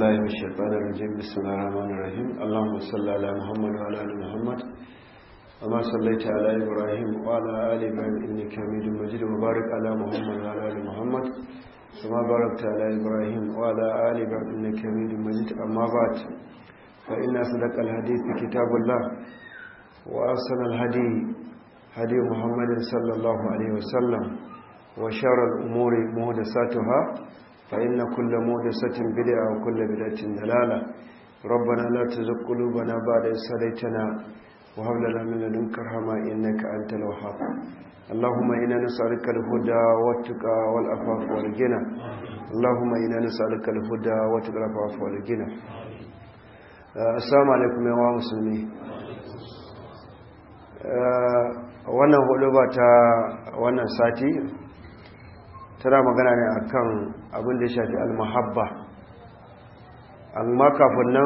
الله من الشيطان الرجيم بسم الله الرحمن الرحيم اللهم صل على محمد وعلى ال محمد وما صليت على ابراهيم وعلى ال ابراهيم انك حميد مجيد وبارك على محمد وعلى ال محمد كما باركت على ابراهيم وعلى ال ابراهيم انك حميد مجيد اما بعد فان اصدق الحديث كتاب الله واحسن الهدي هدي محمد صلى الله عليه وسلم وشر الامور محدثاتها فإن كل مودسة بدعة وكل بدعة دلالة ربنا لا تزغ قلوبنا بعد إذ هديتنا وهب لنا من لدنك رحمة إنك أنت الوهاب اللهم إنا نسألك الهدى والتقى والعفاف والغنى اللهم إنا نسألك الهدى والتقى والعفاف والغنى السلام عليكم يا مسلمين wannan hudu ba ta wannan sati tana magana ne akan abin da ya shafi almahabba amma kafin nan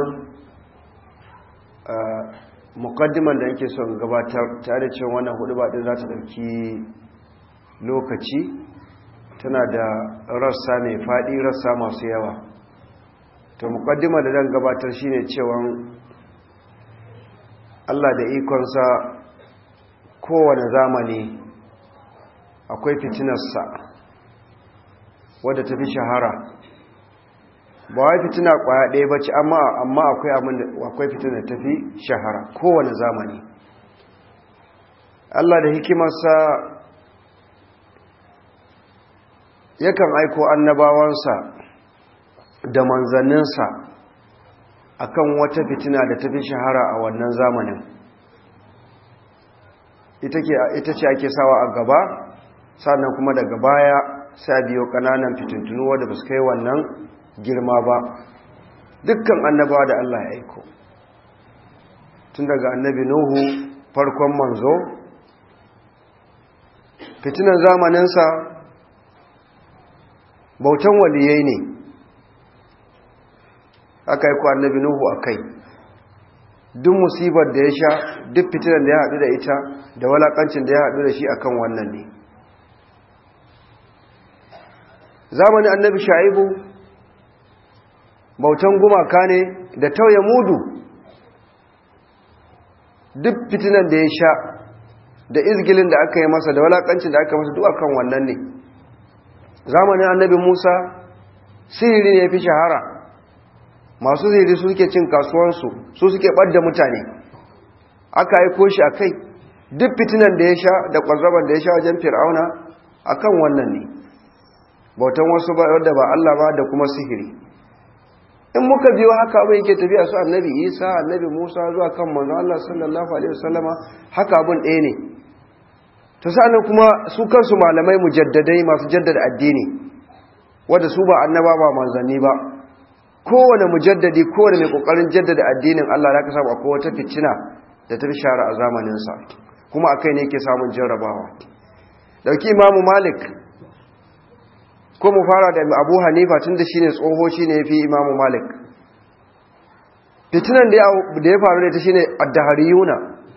mukaddiman da yake son gabatar tare cewa wannan hudu din za ta ɗauki lokaci tana da rassa mai faɗi rassa masu yawa to mukaddima da zan gabatar shine cewa Allah da ikonsa kowane zamani akwai fitinarsa wadda ta fi shahara ba wai fitina kwaya ɗaya ba ce amma amma akwai fitina ta fi shahara kowane zamani Allah da hikimarsa yakan aiko annabawansa da manzanninsa akan wata fitina da ta fi shahara a wannan zamanin ita ce ake sawa a gaba sannan kuma daga baya sai biyo kananan fitintunu wadda ba su kai wannan girma ba dukkan annabawa da Allah ya aiko tun daga annabi nuhu farkon manzo fitinan zamaninsa bautan waliyai ne aka aiko annabi nuhu a kai duk musibar da ya sha duk fitinan da ya haɗu da ita da walakancin da ya haɗu da shi akan wannan ne zamanin annabi sha'ibu bautan gumaka ne da tauye mudu duk fitinan da ya sha da izgilin da aka yi masa da walakancin da aka masa duk akan wannan ne zamanin annabi musa sihiri ne ya fi shahara masu sihiri su suke cin kasuwansu su suke ɓadda mutane aka aiko shi a kai duk fitinan da ya sha da ƙwazaban da ya sha wajen fir'auna akan wannan ne bautan wasu ba wadda ba Allah ba da kuma sihiri in muka biyo haka abin yake tafiya su annabi isa annabi musa zuwa kan manzo Allah sallallahu alaihi wasallama haka abin ɗaya ne to sa'annan kuma su kansu malamai mujaddadai masu jaddada addini wanda su ba annaba ba manzanni ba kowane mujaddadi kowane mai kokarin jaddada addinin Allah da ka samu akwai wata fitina da ta fi shara a zamanin sa kuma akai ne yake samun jarrabawa dauki imamu malik ko mu fara da abu hanifa tun da shi ne tsoho shi ne fi imamu malik fitinan da ya faru da ta shi ne addahariyuna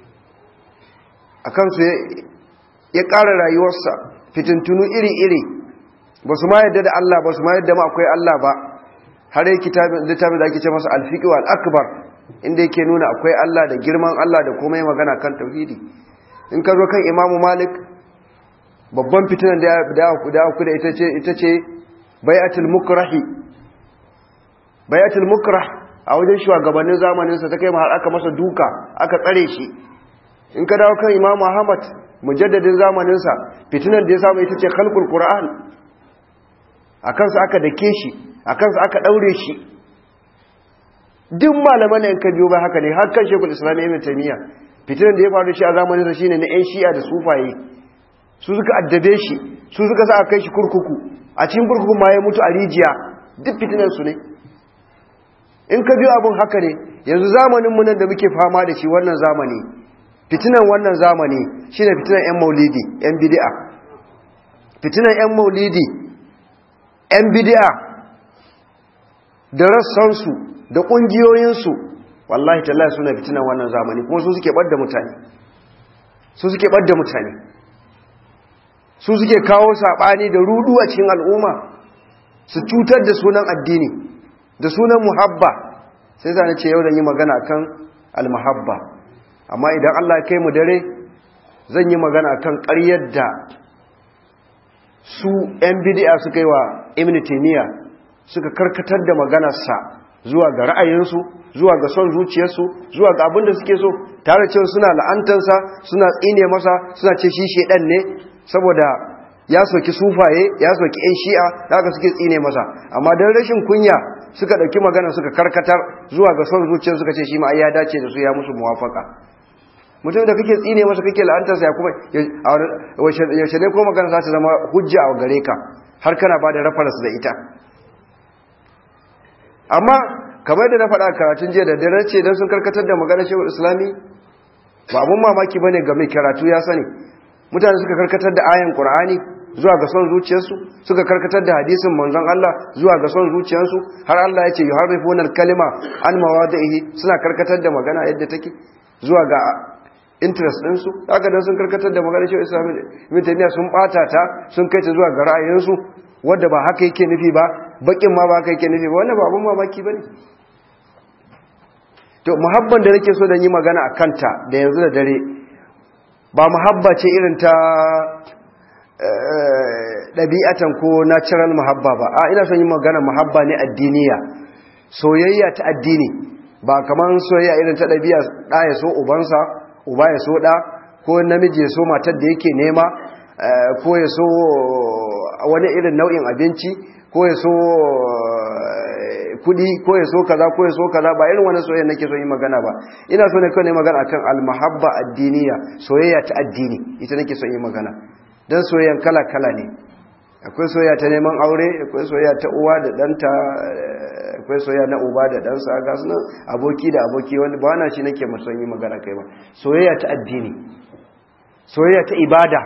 a kansu ya ƙara rayuwarsa fitintunu iri-iri ba su ma yadda da Allah ba su ma yadda ma akwai Allah ba har yi littafin da ake ce masa alfiƙi wa al'akbar inda yake nuna akwai Allah da girman Allah da kuma yi magana kan tauhidi in ka zo kan imamu malik babban fitinan da ya ku da ita ce ita ce bayatul mukrahi bayatul mukrah a wajen shugabannin zamaninsa ta kai har aka masa duka aka tsare shi in ka dawo kan imamu ahmad mujaddadin zamaninsa fitinan da ya samu ita ce khalqul qur'an a kansa aka dake shi a kansa aka daure shi duk malaman yan ka biyo ba haka ne har kan shekul islam ibn taymiya fitinan da ya faru shi a zamaninsa shine na yan shi'a da sufaye su suka addabe shi su suka sa a kai shi kurkuku a cikin kurkuku ma ya mutu a rijiya duk fitinansu ne in ka biyo abin haka ne yanzu zamanin munan da muke fama da shi wannan zamani fitinan wannan zamani shine fitinan yan maulidi yan bid'a fitinan yan maulidi yan bid'a da rassansu da ƙungiyoyinsu wallahi tallahi suna fitinan wannan zamani kuma su suke ɓadda mutane su suke ɓadda mutane su suke kawo saɓani da rudu a cikin al'umma su cutar da sunan addini da sunan muhabba sai zane ce yau da yi magana kan almuhabba amma idan Allah ya kai mu dare zan yi magana kan ƙaryar da su 'yan bidi'a suka yi wa ibn taymiya suka karkatar da maganarsa zuwa ga ra'ayinsu zuwa ga son zuciyarsu zuwa ga abin da suke so tare cewa suna la'antansa suna tsine masa suna ce shi shedan ne saboda ya soki sufaye ya soki 'yan shi'a da haka suke tsine masa amma don rashin kunya suka ɗauki magana suka karkatar zuwa ga son zuciyar suka ce shi ma ya dace da su ya musu muwafaka mutum da kake tsine masa kake la'antarsa ya kuma yaushe ne ko magana za ta zama hujja a gare ka har kana ba da reference da ita amma kamar da na faɗa karatun jiya da dare ce don sun karkatar da maganar shehul islami ba abun mamaki ba ne ga mai karatu ya sani mutane suka karkatar da ayan ƙur'ani zuwa ga son zuciyarsu suka karkatar da hadisin manzon Allah zuwa ga son zuciyarsu har Allah ya ce yuharrifuna al-kalima an mawadihi suna karkatar da magana yadda take zuwa ga interest ɗinsu haka dan sun karkatar da maganar shehul islami mutane sun bata ta sun kai ta zuwa ga ra'ayinsu wanda ba haka yake nufi ba bakin ma ba haka yake nufi ba wannan ba abun mamaki bane to muhabban da nake so da yi magana a kanta da yanzu da dare ba muhabba ce irin ta ɗabi'atan ko natural muhabba ba a ina son yi magana muhabba ne addiniya soyayya ta addini ba kamar soyayya irin ta ɗabi'a ɗa ya so ubansa uba ya so ɗa ko namiji ya so matar da yake nema ko ya so wani irin nau'in abinci ko ya so kudi ko ya so kaza ko ya so kaza ba irin wani soyayya nake so yi magana ba ina so ne kawai ne magana akan almahabba addiniya soyayya ta addini ita nake so yi magana dan soyayyan kala kala ne akwai soyayya ta neman aure akwai soyayya ta uwa da danta akwai soyayya na uba da dansa ga su aboki da aboki wanda ba na shi nake son yi magana kai ba soyayya ta addini soyayya ta ibada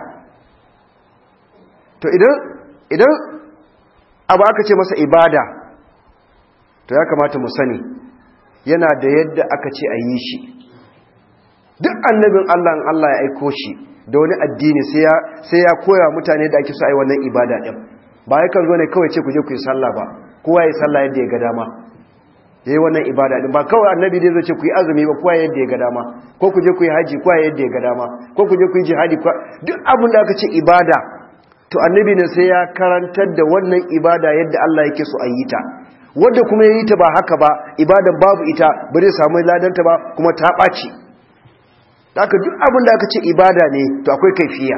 to idan idan abu aka ce masa ibada to ya kamata mu sani yana da yadda aka ce a yi shi duk annabin Allah in Allah ya aiko shi da wani addini sai ya koya mutane da ake so a yi wannan ibada ɗin ba ya kan zo ne kawai ce ku je ku yi sallah ba kowa ya yi sallah yadda ya ga dama ya yi wannan ibada ɗin ba kawai annabi dai zai ce ku yi azumi ba kowa yadda ya ga dama ko ku je ku yi haji kowa yadda ya ga dama ko ku je ku yi jihadi duk abin da aka ce ibada to annabi ne sai ya karantar da wannan ibada yadda Allah yake so a yi ta wanda kuma ya yi ta ba haka ba ibadan babu ita ba zai samu ladanta ba kuma ta ɓaci haka duk abin da aka ce ibada ne to akwai kaifiya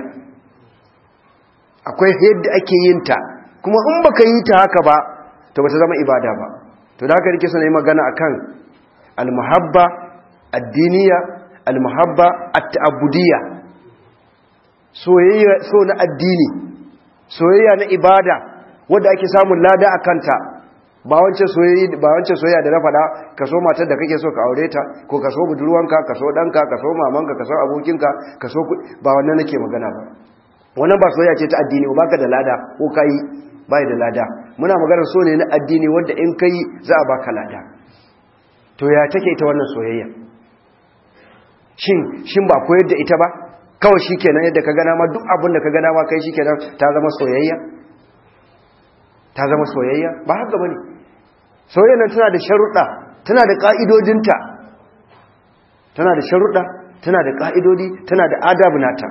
akwai yadda ake yin ta kuma in baka yi ta haka ba to ba ta zama ibada ba to da haka nake so na yi magana akan almuhabba addiniya almuhabba at-ta'abbudiyya soyayya so na addini soyayya na ibada wanda ake samun lada a kanta ba wancan soyayya ba wancan soyayya da na faɗa ka so matar da kake so ka aure ta ko ka so budurwanka ka so ɗanka ka so mamanka ka so abokinka ka so ba wannan nake magana ba wannan ba soyayya ce ta addini ba ka da lada ko kai bai da lada muna magana so ne na addini wanda in kai za a baka lada to ya take ita wannan soyayya shin shin ba koyar da ita ba kawai shikenan yadda ka gana ma duk abin da ka gana ma kai shikenan ta zama soyayya ta zama soyayya ba haka bane soyayya nan tana da sharuɗa tana da ƙa'idodinta tana da sharuɗa tana da ƙa'idodi tana da adabu nata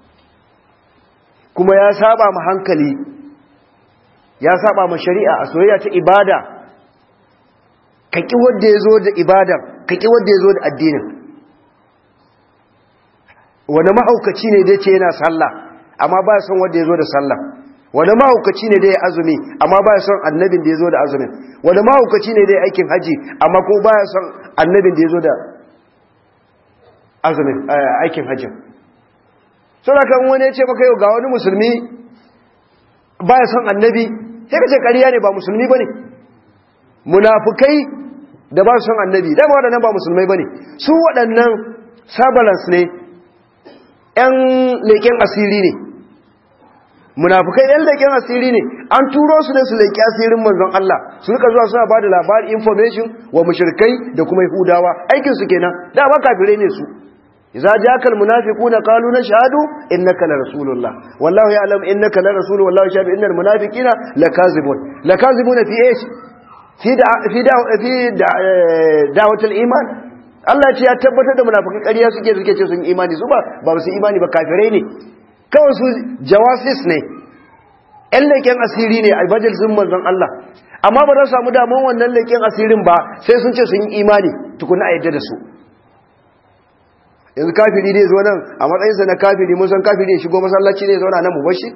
kuma ya saba ma hankali ya saba ma shari'a a soyayya ta ibada ka ƙi wanda ya zo da ibadar ka ƙi wanda ya zo da addinin wani mahaukaci ne dai ce yana sallah amma ba son wanda ya zo da sallah wani mahaukaci ne dai ya azumi amma ba son annabin da ya zo da azumin wani mahaukaci ne dai aikin haji amma ko ba son annabin da ya zo da azumin aikin hajjin sau da kan wani ya ce maka yau ga wani musulmi ba ya son annabi sai ka ce ƙariya ne ba musulmi ba ne munafukai da ba son annabi dama waɗannan ba musulmai ba ne su waɗannan sabalans ne ‘yan leƙen asiri ne munafukai ‘yan leƙen asiri ne an turo su ne su leƙi asirin manzon Allah su rika zuwa suna ba da labari information wa mushrikai da kuma yahudawa aikinsu kenan da ba kafirai ne su إذا جاءك المنافقون قالوا نشهد إنك لرسول الله والله يعلم إنك لرسول والله يشهد إن المنافقين لكاذبون لكاذبون في إيش fi da fi da fi da da'watul iman Allah ce ya tabbatar da munafikan ƙarya suke suke ce sun imani su ba ba su imani ba kafirai ne kawai su jawasis ne ƴan leƙen asiri ne a majalisun manzon Allah amma ba za su samu daman wannan leƙen asirin ba sai sun ce sun yi imani tukuna a yadda da su yanzu kafiri ne zo nan a matsayinsa na kafiri mun san kafiri ya shigo masallaci ne zauna nan mu bashi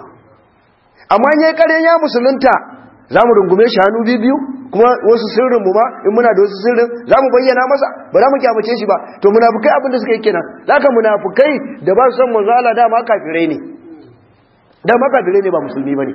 amma in yayi ƙaryan ya musulunta za mu rungume shi hannu biyu kuma wasu sirrin mu ba in muna da wasu sirrin za mu bayyana masa ba za mu kyamace shi ba to munafukai abin da suka yi kenan zaka munafukai da ba su san manzo Allah dama kafirai ne dama kafirai ne ba musulmi bane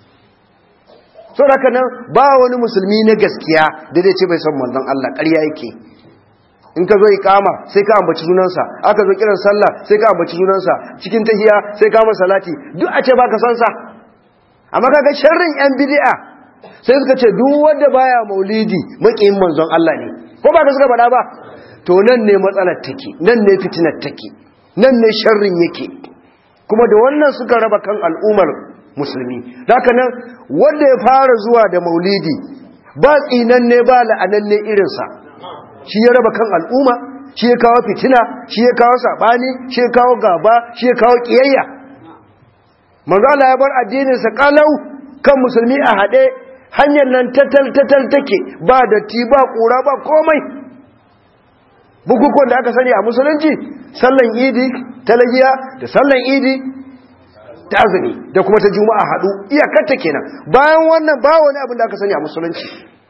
so haka nan ba wani musulmi na gaskiya da zai ce bai san manzon Allah ƙarya yake in ka zo ikama sai ka ambaci sunansa aka zo kiran sallah sai ka ambaci sunansa cikin tahiya sai ka masa salati duk a ce baka san sa amma kaga sharrin yan bid'a sai suka ce duk wanda baya maulidi makiyin manzon Allah ne ko ba ka suka faɗa ba to nan ne matsalar take nan ne fitinar take nan ne sharrin yake kuma da wannan suka raba kan al'ummar musulmi haka nan wanda ya fara zuwa da maulidi ba tsinan ne ba la'anan ne irinsa shi ya raba kan al'umma shi ya kawo fitina shi ya kawo sabani shi ya kawo gaba shi ya kawo kiyayya manzo Allah ya bar addinin sa kalau kan musulmi a hade hanyar nan tatal tatal take ba datti ba kura ba komai bukukuwan da aka sani a musulunci sallan idi talagiya da sallan idi ta azumi da kuma ta juma'a hadu iyakar ta kenan bayan wannan ba wani abin da aka sani a musulunci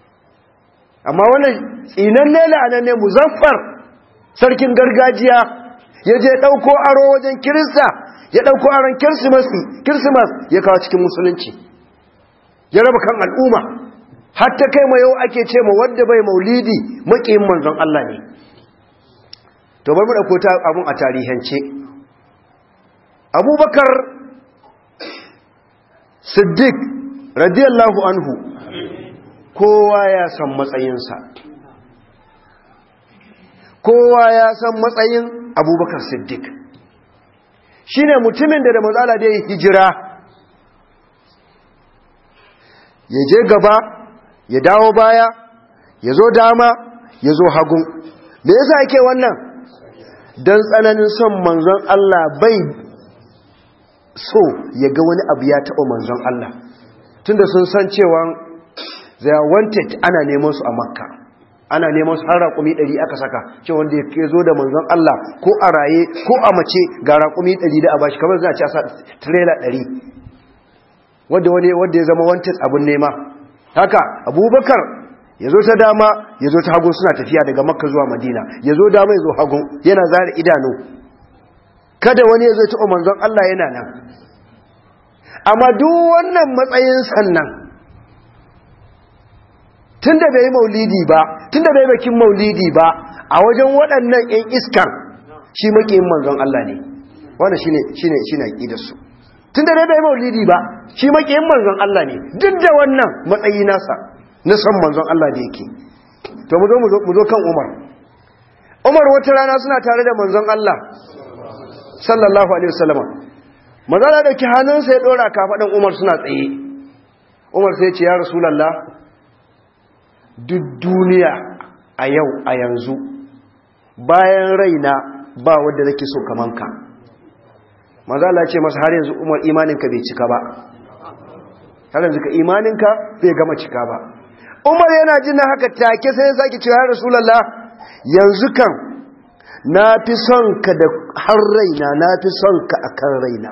amma wannan tsinan ne la'anan ne muzaffar sarkin gargajiya ya je ɗauko aro wajen kirista ya ɗauko aron kirsimas ya kawo cikin musulunci ya raba kan al'umma hatta kai ma yau ake ce ma wadda bai maulidi maƙiyin manzon Allah ne to bar mu ɗauko ta abun a tarihance abubakar siddiq radiyallahu anhu kowa ya san matsayinsa kowa ya san matsayin abubakar siddiq shi ne mutumin da da matsala da ya hijira ya je gaba ya dawo baya ya zo dama ya zo hagun me yasa ake wannan don tsananin son manzon Allah bai so ya ga wani abu ya taɓa manzon Allah tunda sun san cewa they are wanted ana neman su a makka ana neman su har raƙumi ɗari aka saka ce wanda ya zo da manzon Allah ko a raye ko a mace ga raƙumi ɗari da a bashi kamar zai ci a sa trailer ɗari wadda wani wadda ya zama wanted abin nema haka abubakar ya zo ta dama ya zo ta hagu suna tafiya daga makka zuwa madina ya zo dama ya zo hagu yana zara idanu kada wani ya zo ta manzon Allah yana nan amma duk wannan matsayin sannan tun da bai maulidi ba tun da bai bakin maulidi ba a wajen waɗannan 'yan iskan shi makiyin manzon Allah ne wanda shi ne shi ne aƙidarsu tun da bai maulidi ba shi makiyin manzon Allah ne duk da wannan matsayi nasa na son manzon Allah da yake to mu zo mu zo kan Umar Umar wata rana suna tare da manzon Allah sallallahu alaihi wasallam manzon Allah dauki hannunsa ya dora kafadan Umar suna tsaye Umar sai ya ce ya Rasulullah duk duniya a yau a yanzu bayan raina ba wadda nake so kaman ka maza Allah ce masa har yanzu umar imaninka bai cika ba har yanzu ka imaninka bai gama cika ba umar yana jin haka take sai ya sake cewa rasulullah yanzu kan na fi son ka da har raina na fi son ka akan raina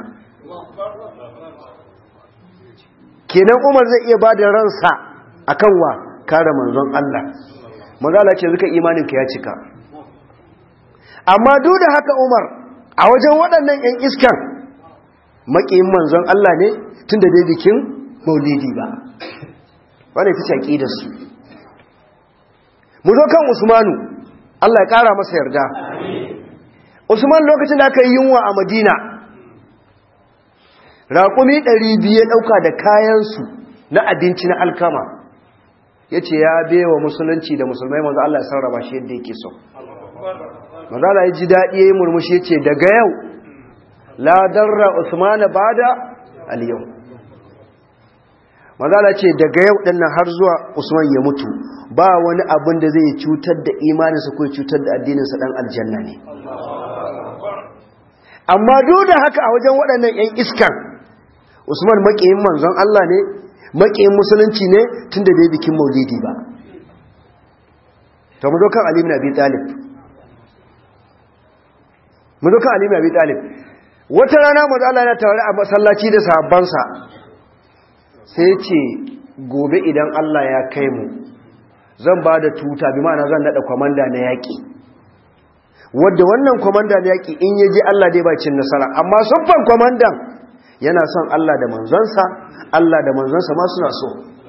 kenan umar zai iya ba da ransa akan wa kare manzon Allah manzala ce zuka imaninka ya cika amma duk da haka Umar a wajen waɗannan ƴan iskan makiyin manzon Allah ne tunda bai bikin maulidi ba wannan ita ce aqidar su mu zo kan Usmanu Allah ya kara masa yarda Usman lokacin da aka yi yunwa a Madina raƙumi 200 ya ɗauka da kayansu na abinci na alkama ya ce ya bewa musulunci da musulmai manzo Allah ya sarraba shi yadda yake so manzo Allah ya ji daɗi ya yi murmushi ya ce daga yau la darra usmana bada al-yau mazala ce daga yau ɗin nan har zuwa usman ya mutu ba wani abin da zai cutar da imaninsa ko cutar da addininsa ɗan aljanna ne amma duk da haka a wajen waɗannan 'yan iskan usman maƙiyin manzon Allah ne maƙiyin musulunci ne tun da bai bikin maulidi ba ta mu zo kan alimin abi talib mu zo kan alimin abi talib wata rana mazu Allah yana tare a masallaci da sahabbansa sai ce gobe idan Allah ya kai mu zan ba da tuta bi ma'ana zan naɗa kwamanda na yaƙi wadda wannan kwamanda na yaƙi in yaji Allah dai ba cin nasara amma siffan kwamandan yana son Allah da manzonsa Allah da manzonsa ma suna so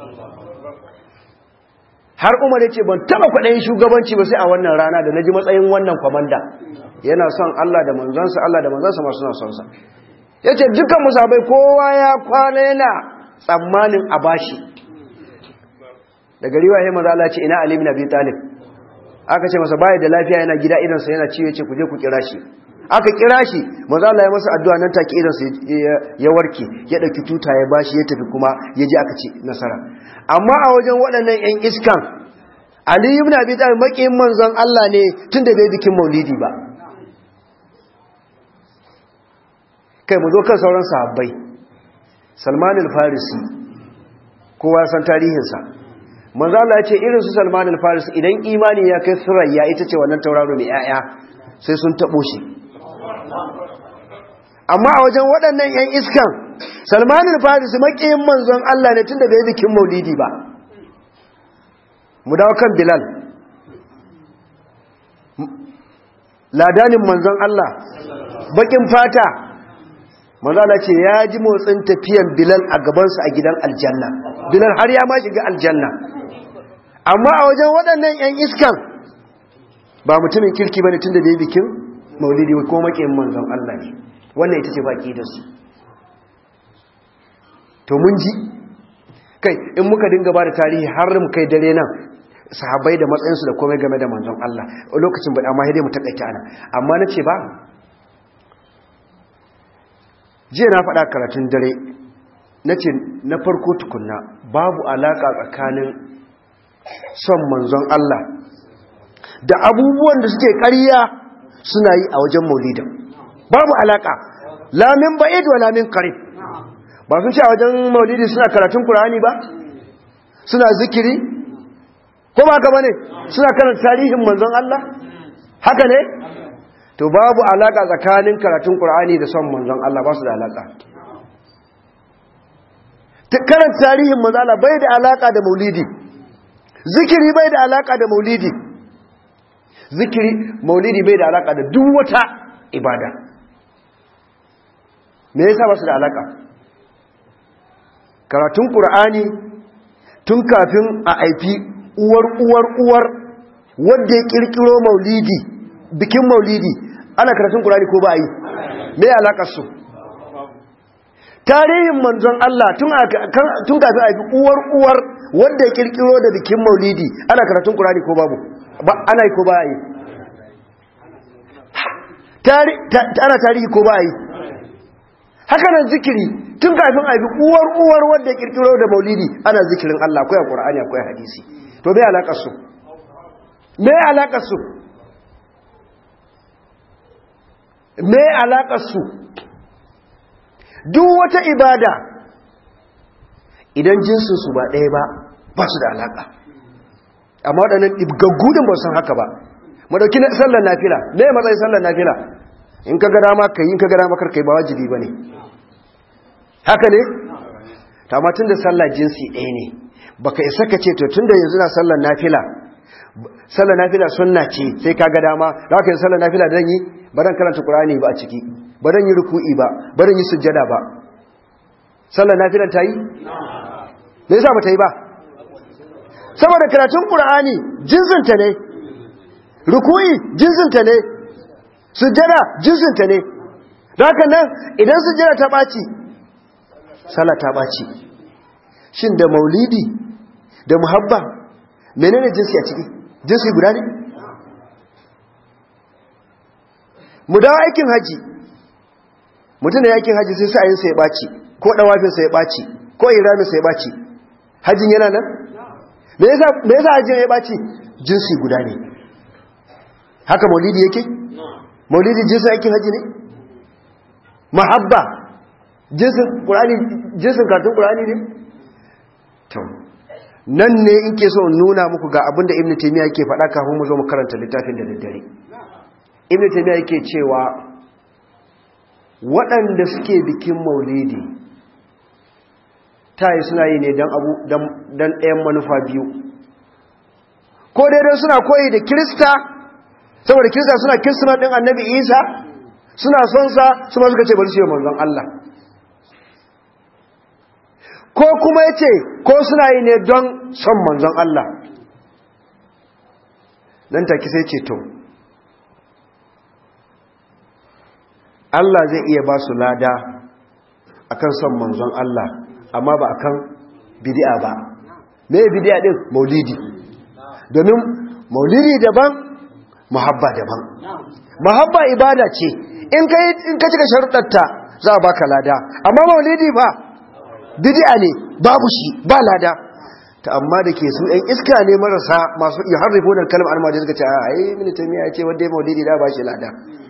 har umar ya ce ban taɓa kwaɗayin shugabanci ba sai a wannan rana da na ji matsayin wannan kwamanda yana son Allah da manzonsa Allah da manzonsa ma suna son sa ya ce dukkan musabai kowa ya kwana yana tsammanin a bashi daga riwa ya maza Allah ce ina Ali bin Abi Talib aka ce masa baya da lafiya yana gida idansa yana ciwo yace ku je ku kira shi aka kira shi maza Allah ya masa addu'a nan take idansa ya warke ya dauki tuta ya bashi ya tafi kuma ya je aka ci nasara amma a wajen waɗannan ƴan iskan Ali ibn Abi Talib makiyin manzon Allah ne tunda bai bikin Maulidi ba kai mu zo kan sauran sahabbai Salman al-Farisi kowa san tarihinsa manzo Allah ya ce irin su Salman al-Farisi idan imani ya kai surayya ita ce wannan tauraro mai yaya sai sun tabo shi amma a wajen waɗannan ƴan iskan Salman al-Farisi makiyin manzon Allah ne tunda bai bikin Maulidi ba mu dawo kan Bilal ladanin manzon Allah bakin fata manzala ce ya ji motsin tafiyan bilal a gabansa a gidan aljanna bilal har ya ma shiga aljanna amma a wajen waɗannan 'yan iskan ba mutumin kirki ba ne tun da bai bikin maulidi ko maƙin manzon Allah ne wannan ita ce baƙi da su to mun ji kai in muka dinga ba da tarihi har mu kai dare nan sahabbai da matsayinsu da komai game da manzon Allah lokacin ba amma dai mu takaita ana amma na ce ba jiya na faɗa karatun dare na ce na farko tukunna babu alaƙa tsakanin son manzon Allah da abubuwan da suke ƙarya suna yi a wajen maulidin babu alaƙa lamin ba'id wa lamin karib ba sun ce a wajen maulidi suna karatun Kur'ani ba suna zikiri ko ba ka bane suna karanta tarihin manzon Allah haka ne to babu alaka tsakanin karatun Qur'ani da son manzon Allah ba su da alaka karanta tarihin manzon Allah bai da alaka da maulidi zikiri bai da alaka da maulidi zikiri maulidi bai da alaka da duk wata ibada me yasa ba su da alaka karatun Qur'ani tun kafin a aifi uwar uwar uwar wanda ya kirkiro maulidi bikin maulidi ana karatun Qur'ani ko ba yi me alakar su tarihin manzon Allah tun tun kafin a yi uwar uwar wanda ya kirkiro da bikin maulidi ana karatun Qur'ani ko babu ba ana yi ko ba yi tari ana tarihi ko ba yi haka nan zikiri tun kafin a yi uwar uwar wanda ya kirkiro da maulidi ana zikirin Allah akwai Qur'ani akwai hadisi to me alakar su me alakar su me alaƙarsu duk wata ibada idan jinsinsu ba ɗaya ba ba su da alaƙa amma waɗannan gaggudin ba san haka ba madauki na sallar nafila me matsayin sallar nafila in ka gada ma kai in ka gada makar kai ba wajibi ba ne haka ne tun da sallar jinsi ɗaya ne baka isa ka ce to tun da yanzu na sallar nafila sallar nafila sunna ce sai ka ga dama da haka sallar nafila da yi ba dan karanta qur'ani ba a ciki ba dan yi ruku'i ba ba dan yi sujjada ba sallar nafilan ta yi me yasa ba ta yi ba saboda karatun qur'ani jinsinta ne ruku'i jinsinta ne sujjada jinsinta ne da haka nan idan sujjada ta ɓaci sallah ta ɓaci shin da maulidi da muhabba menene jinsi a ciki jinsi guda ne mu dawo aikin haji mutum da yakin haji sai sa'ayinsa ya ɓaci ko ɗawafinsa ya ɓaci ko iraminsa ya ɓaci hajjin yana nan me yasa hajjin ya ɓaci jinsi guda ne haka maulidi yake maulidi jinsin aikin hajji ne mahabba jinsin ƙurani jinsin kartun ƙurani ne to nan ne in ke so nuna muku ga abinda ibn taymiya yake faɗa kafin mu zo mu karanta littafin da daddare ibn taymiya yake cewa waɗanda suke bikin maulidi ta yi suna yi ne don ɗayan manufa biyu ko daidai suna koyi da kirista saboda kirista suna kirsimat ɗin annabi isa suna son sa su ma suka ce bari su yi manzon Allah ko kuma ya ce ko suna yi ne don son manzon Allah nan take sai ce to Allah zai iya ba su lada akan son manzon Allah amma ba akan bid'a ba me bid'a din maulidi domin maulidi daban muhabba daban muhabba ibada ce in kai in ka cika sharuɗarta za a baka lada amma maulidi ba bid'a ne babu shi ba lada ta amma da ke su ɗan iska ne marasa masu iya harrifo da kalmar almajin suka ce a ai mini tamiya ce wanda ya maulidi da ba shi lada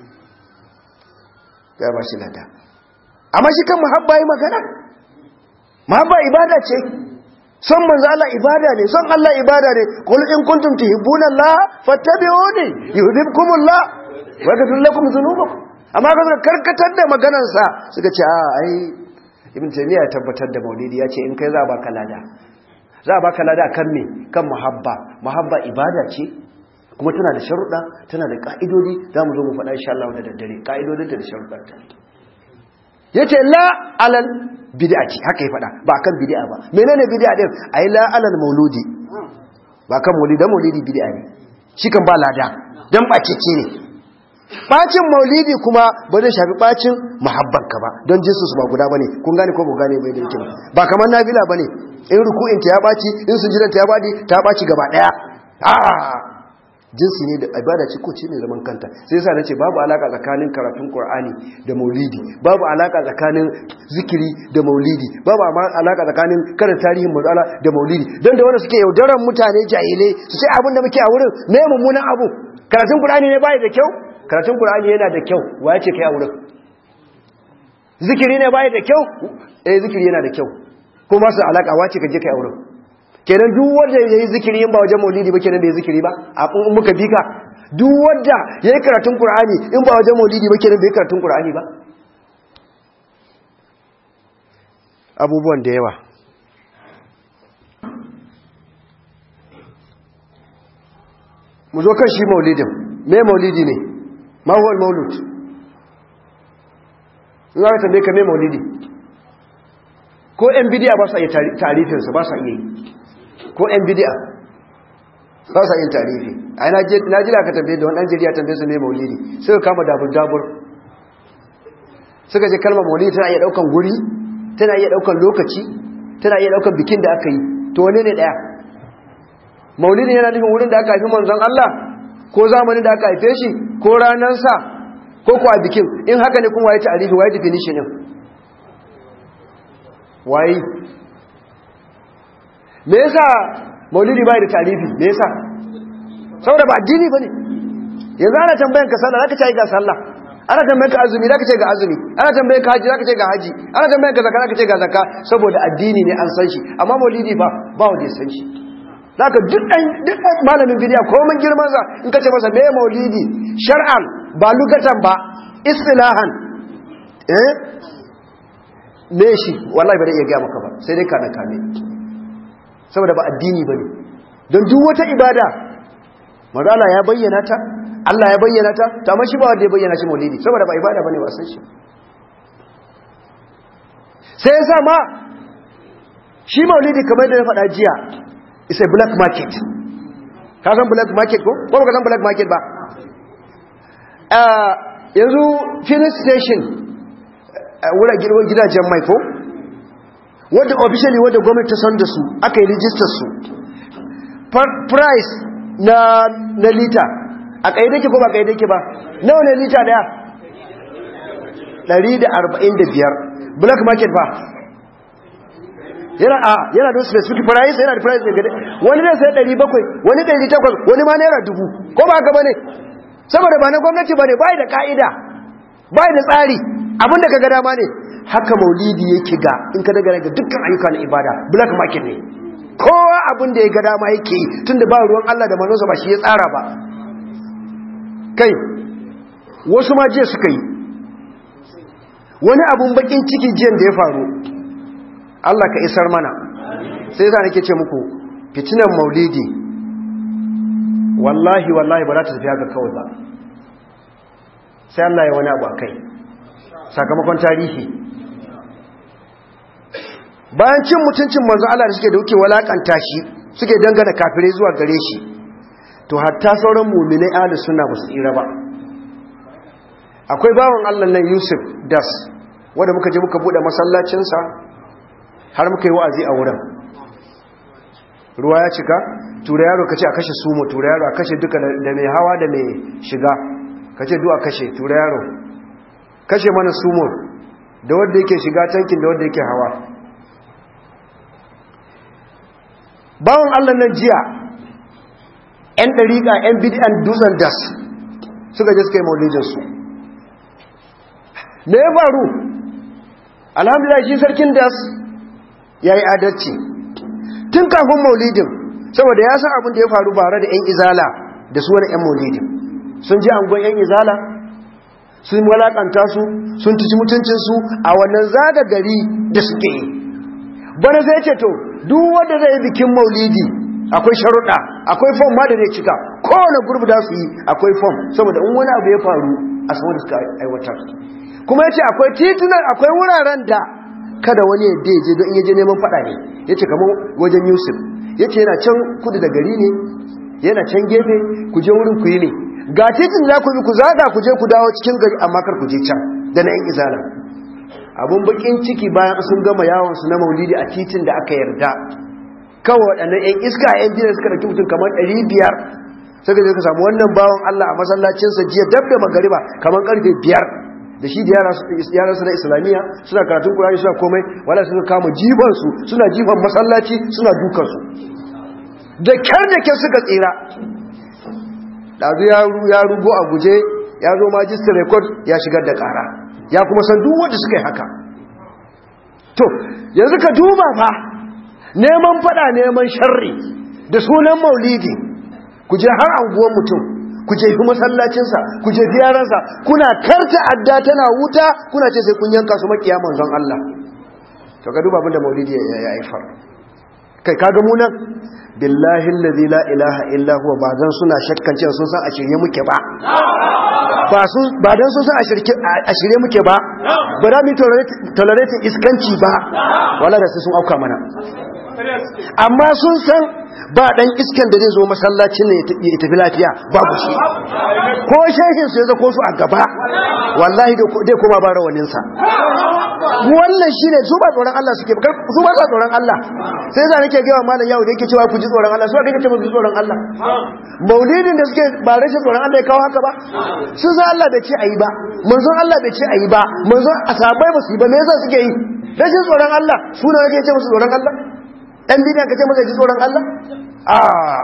ya ba shi lada amma shi kan muhabba yi magana muhabba ibada ce son manzo Allah ibada ne son Allah ibada ne qul in kuntum tuhibbuna Allah fattabi'uni yuhibbukumullah wa yaghfir lakum dhunubakum amma ka karkatar da maganar sa suka ce a ai ibn taymiya ya tabbatar da maulidi ya ce in kai za ba ka lada za ba ka lada kan me kan muhabba muhabba ibada ce kuma tana da sharuɗa tana da ƙa'idodi za mu zo mu faɗa insha Allah da daddare ƙa'idodinta da sharuɗarta ya ce la alal bid'ati haka ya faɗa ba kan bid'a ba menene bid'a din ai la alal mauludi ba kan maulidi dan maulidi bid'a ne shi kan ba lada dan bacece ne bacin maulidi kuma ba zai shafi bacin muhabbanka ba don jinsu su ba guda bane kun gane ko ba gane bai da yake ba ba kamar nafila bane in ruku'in ta ya baci in sujudan ta ya badi ta baci gaba daya a jinsi ne da ibada ce ko ce ne zaman kanta sai yasa nace babu alaka tsakanin karatun Qur'ani da Maulidi babu alaka tsakanin zikiri da Maulidi babu alaka tsakanin karanta tarihin manzala da Maulidi dan da wanda suke yaudaran mutane jahilai su sai abin da muke a wurin me mummunan abu karatun Qur'ani ne bai da kyau karatun Qur'ani yana da kyau waye ce kai a wurin zikiri ne bai da kyau eh zikiri yana da kyau kuma su alaka wace ka je kai a wurin kenan duk wanda ya yi zikiri in ba wajen maulidi ba kenan da ya zikiri ba a muka bi ka duk wanda ya yi karatun Kur'ani in ba wajen maulidi ba kenan da ya karatun Kur'ani ba abubuwan da yawa mu zo kan shi maulidin me maulidi ne mahuwal maulud in aka tambaye ka me maulidi ko yan bidiya ba sa iya tarifinsa ba sa iya yi ko yan bidiya ba sa yin tarihi a na jira ka tambaye da wani ɗan jiriya tambaye su ne maulidi suka kama dabur-dabur suka je kalmar maulidi tana iya ɗaukan guri tana iya ɗaukan lokaci tana iya ɗaukan bikin da aka yi to wane ne ɗaya maulidi yana nufin wurin da aka haifi manzon Allah ko zamanin da aka haife shi ko ranarsa ko kuwa bikin in haka ne kuma waye tarihi waye definition ɗin waye me yasa maulidi bai da tarihi me yasa saboda ba addini bane yanzu ana tambayan ka sallah zaka ce ga sallah ana tambayan ka azumi zaka ce ga azumi ana tambayan ka haji zaka ce ga haji ana tambayan ka zakka zaka ce ga zakka saboda addini ne an san shi amma maulidi ba ba wanda ya san shi zaka duk dan duk malamin bidiya ko mun girman sa in ka ce masa me maulidi shar'an ba lugatan ba istilahan eh me shi wallahi ba zai iya gaya maka ba sai dai kana kame saboda ba addini ba ne don duk wata ibada mazala ya bayyana ta Allah ya bayyana ta ta amma shi ba wanda ya bayyana shi maulidi saboda ba ibada ba ne wasan shi sai ya sa ma shi maulidi kamar da na faɗa jiya is a black market ka san black market ko ko ba ka san black market ba yanzu filling station wura gidajen mai ko wadda officially wadda gwamnati ta san da su aka yi rijistar su price na na lita a kaide ke ko ba kaide ke ba nawa ne lita daya 145 black market ba yana a yana da specific price yana da price ne gade wani zai sai 700 wani 800 wani ma naira dubu ko ba haka bane saboda ba na gwamnati bane bai da ka'ida bai da tsari abinda kaga dama ne haka maulidi yake ga in ka daga daga dukkan ayyuka na ibada black market ne kowa abin da ya ga dama yake yi tunda ba ruwan Allah da manzonsa ba shi ya tsara ba kai wasu ma jiya suka yi wani abun bakin ciki jiyan da ya faru Allah ka isar mana sai za nake ce muku fitinan maulidi wallahi wallahi ba za ta tafi haka kawai ba sai Allah ya wani abu a kai sakamakon tarihi bayan cin mutuncin manzo Allah da suke da wuke walakanta shi suke dangana kafirai zuwa gare shi to hatta sauran mu'minai ahlus sunna ba su tsira ba akwai bawan Allah nan Yusuf Das wanda muka je muka bude masallacin sa har muka yi wa'azi a wurin ruwa ya cika tura yaro kace a kashe sumo tura yaro a kashe duka da mai hawa da mai shiga kace duk a kashe tura yaro kashe mana sumo da wanda yake shiga tankin da wanda yake hawa bawon Allah nan jiya ‘yan ɗariƙa ‘yan bidiyan dutsen das suka je suka yi maulidinsu me ya faru alhamdulillah shi sarkin das ya yi adalci tun kafin maulidin saboda ya san abin da ya faru bare da ‘yan izala da su wani ‘yan maulidin sun ji angon ‘yan izala sun walakanta su sun tuci mutuncinsu a wannan zaga gari da suke yi bana zai ce to duk wanda zai bikin maulidi akwai sharuɗa akwai fom ma da zai cika kowane gurbi da su yi akwai fom saboda in wani abu ya faru a saman da suka aiwatar kuma ya ce akwai titunan akwai wuraren da kada wani ya je don in yaje neman faɗa ne ya ce kamar wajen yusuf ya ce yana can kudu da gari ne yana can gefe ku je wurin ku yi ne ga titin za ku bi ku zaga ku je ku dawo cikin gari amma kar ku je can da na yan izala abun bakin ciki bayan sun gama yawon su na maulidi a titin da aka yarda kawai waɗannan yan iska yan jiya suka ɗauki mutum kamar ɗari biyar suka je ka samu wannan bawan Allah a masallacinsa jiya dab da magariba kamar ƙarfe biyar da shi da yaran su na islamiyya suna karatun kurani suna komai wala suka kama jibansu suna jiban masallaci suna dukansu da kyar da kyar suka tsira ɗazu ya rugo a guje ya zo majistar rekod ya shigar da ƙara ya kuma san duk wanda suka yi haka to yanzu ka duba fa neman fada neman sharri da sunan maulidi ku je har anguwan mutum ku je fi masallacinsa ku je fi yaransa kuna karta adda tana wuta kuna ce sai kun yanka su makiya manzon Allah to ka duba abinda maulidi ya haifar kai kaga mu nan billahi allazi la ilaha illa huwa ba dan suna shakkan cewa sun san a shirye muke ba ba sun ba dan sun san a shirye muke ba ba da mu tolerate iskanci ba wala da sun auka mana amma sun san ba dan iskan da zai zo masallacin ne ya tafi lafiya babu shi ko shehin su ya zako su a gaba wallahi dai kuma ba rawanin sa wannan shine su ba tsoron Allah suke su ba sa tsoron Allah sai za nake gaya malam yau da yake cewa ku ji tsoron Allah su kake cewa ku ji tsoron Allah maulidin da suke ba rashin tsoron Allah ya kawo haka ba sun san Allah bai ce ayi ba manzon Allah bai ce ayi ba manzon asabai ba su yi ba me yasa suke yi rashin tsoron Allah su ne kake ce musu tsoron Allah ɗan bidiyan ka ce masa ji tsoron Allah a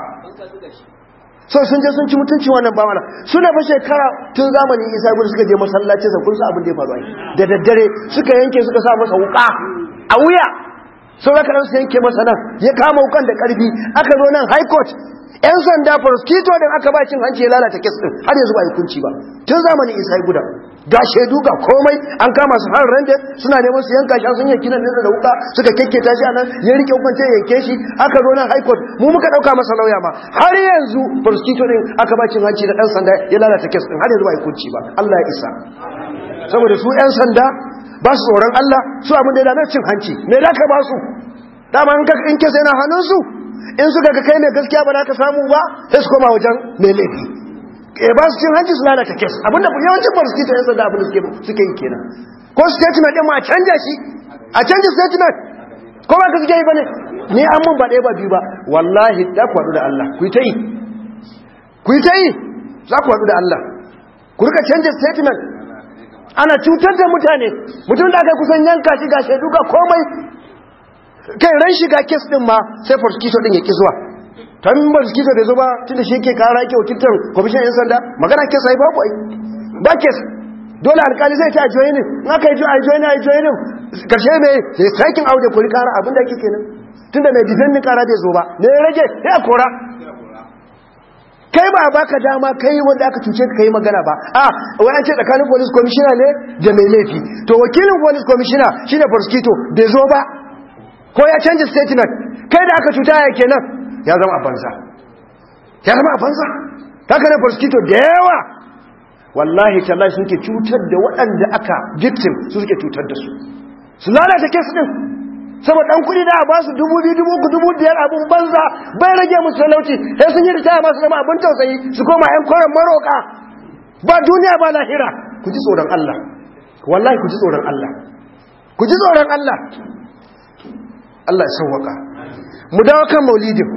so sun je sun ci mutunci wannan ba mana suna fa shekara tun zamanin isa gudu suka je masallacin sa kun sa abin da ya faru ai da daddare suka yanke suka sa masa wuka a wuya sun raka su yanke masa nan ya kama wukan da karfi aka zo nan high court yan sanda prosecutor din aka ba cin hanci ya lalata kes din har yanzu ba yi kunci ba tun zamanin isa guda ga shaidu ga komai an kama su har rande suna neman su yanka shi sun yanki nan da wuka suka kekketa shi anan ya rike wukan ta yanke shi aka zo nan high court mu muka dauka masa lauya ma har yanzu prosecutor din aka ba cin hanci da dan sanda ya lalata kes din har yanzu ba yi kunci ba Allah ya isa saboda su yan sanda ba su tsoron Allah su abin da yana cin hanci me da ka ba su dama in kes yana hannun su in suka ga kai mai gaskiya ba za ka samu ba sai su koma wajen mai laifi e ba su cin hanci su lalata kes abinda yawancin prosecutor yan sanda abinda suke yi kenan ko statement din ma a canja shi a canja statement ko ba ka suke yi bane ni an mun ba ɗaya ba biyu ba wallahi za ku haɗu da Allah ku yi ta yi ku yi ta yi za ku haɗu da Allah ku rika canja statement ana cutar da mutane mutum da aka kusan yanka shi ga shaidu ga komai kai ran shiga kes din ma sai prosecutor din ya ki zuwa ta min prosecutor bai zo ba tunda shi yake kara yake wakiltar commission yan sanda magana kes ai babu ai ba kes dole alkali zai ta joinin in aka yi joinin a joinin karshe mai sai sakin aude kuri kara abin da ake kenan tunda mai defending kara bai zo ba ne ya rage ya kora kai ba baka dama kai wanda aka cuce ka yi magana ba a wai an ce tsakanin police commissioner ne da mai laifi to wakilin police commissioner shine prosecutor bai zo ba ko ya canza statement kai da aka cuta ya kenan ya zama a banza ya zama a banza haka ne prosecutor da yawa wallahi tallahi suke cutar da waɗanda aka victim su suke cutar da su su lalata kes din saboda dan kudi da a ba su dubu biyu dubu uku dubu biyar abun banza bai rage musu talauci sai sun yi ritaya masu zama abin tausayi su koma yan koren maroka ba duniya ba lahira ku ji tsoron Allah wallahi ku ji tsoron Allah ku ji tsoron Allah Allah ya sauwaka mu dawo kan maulidin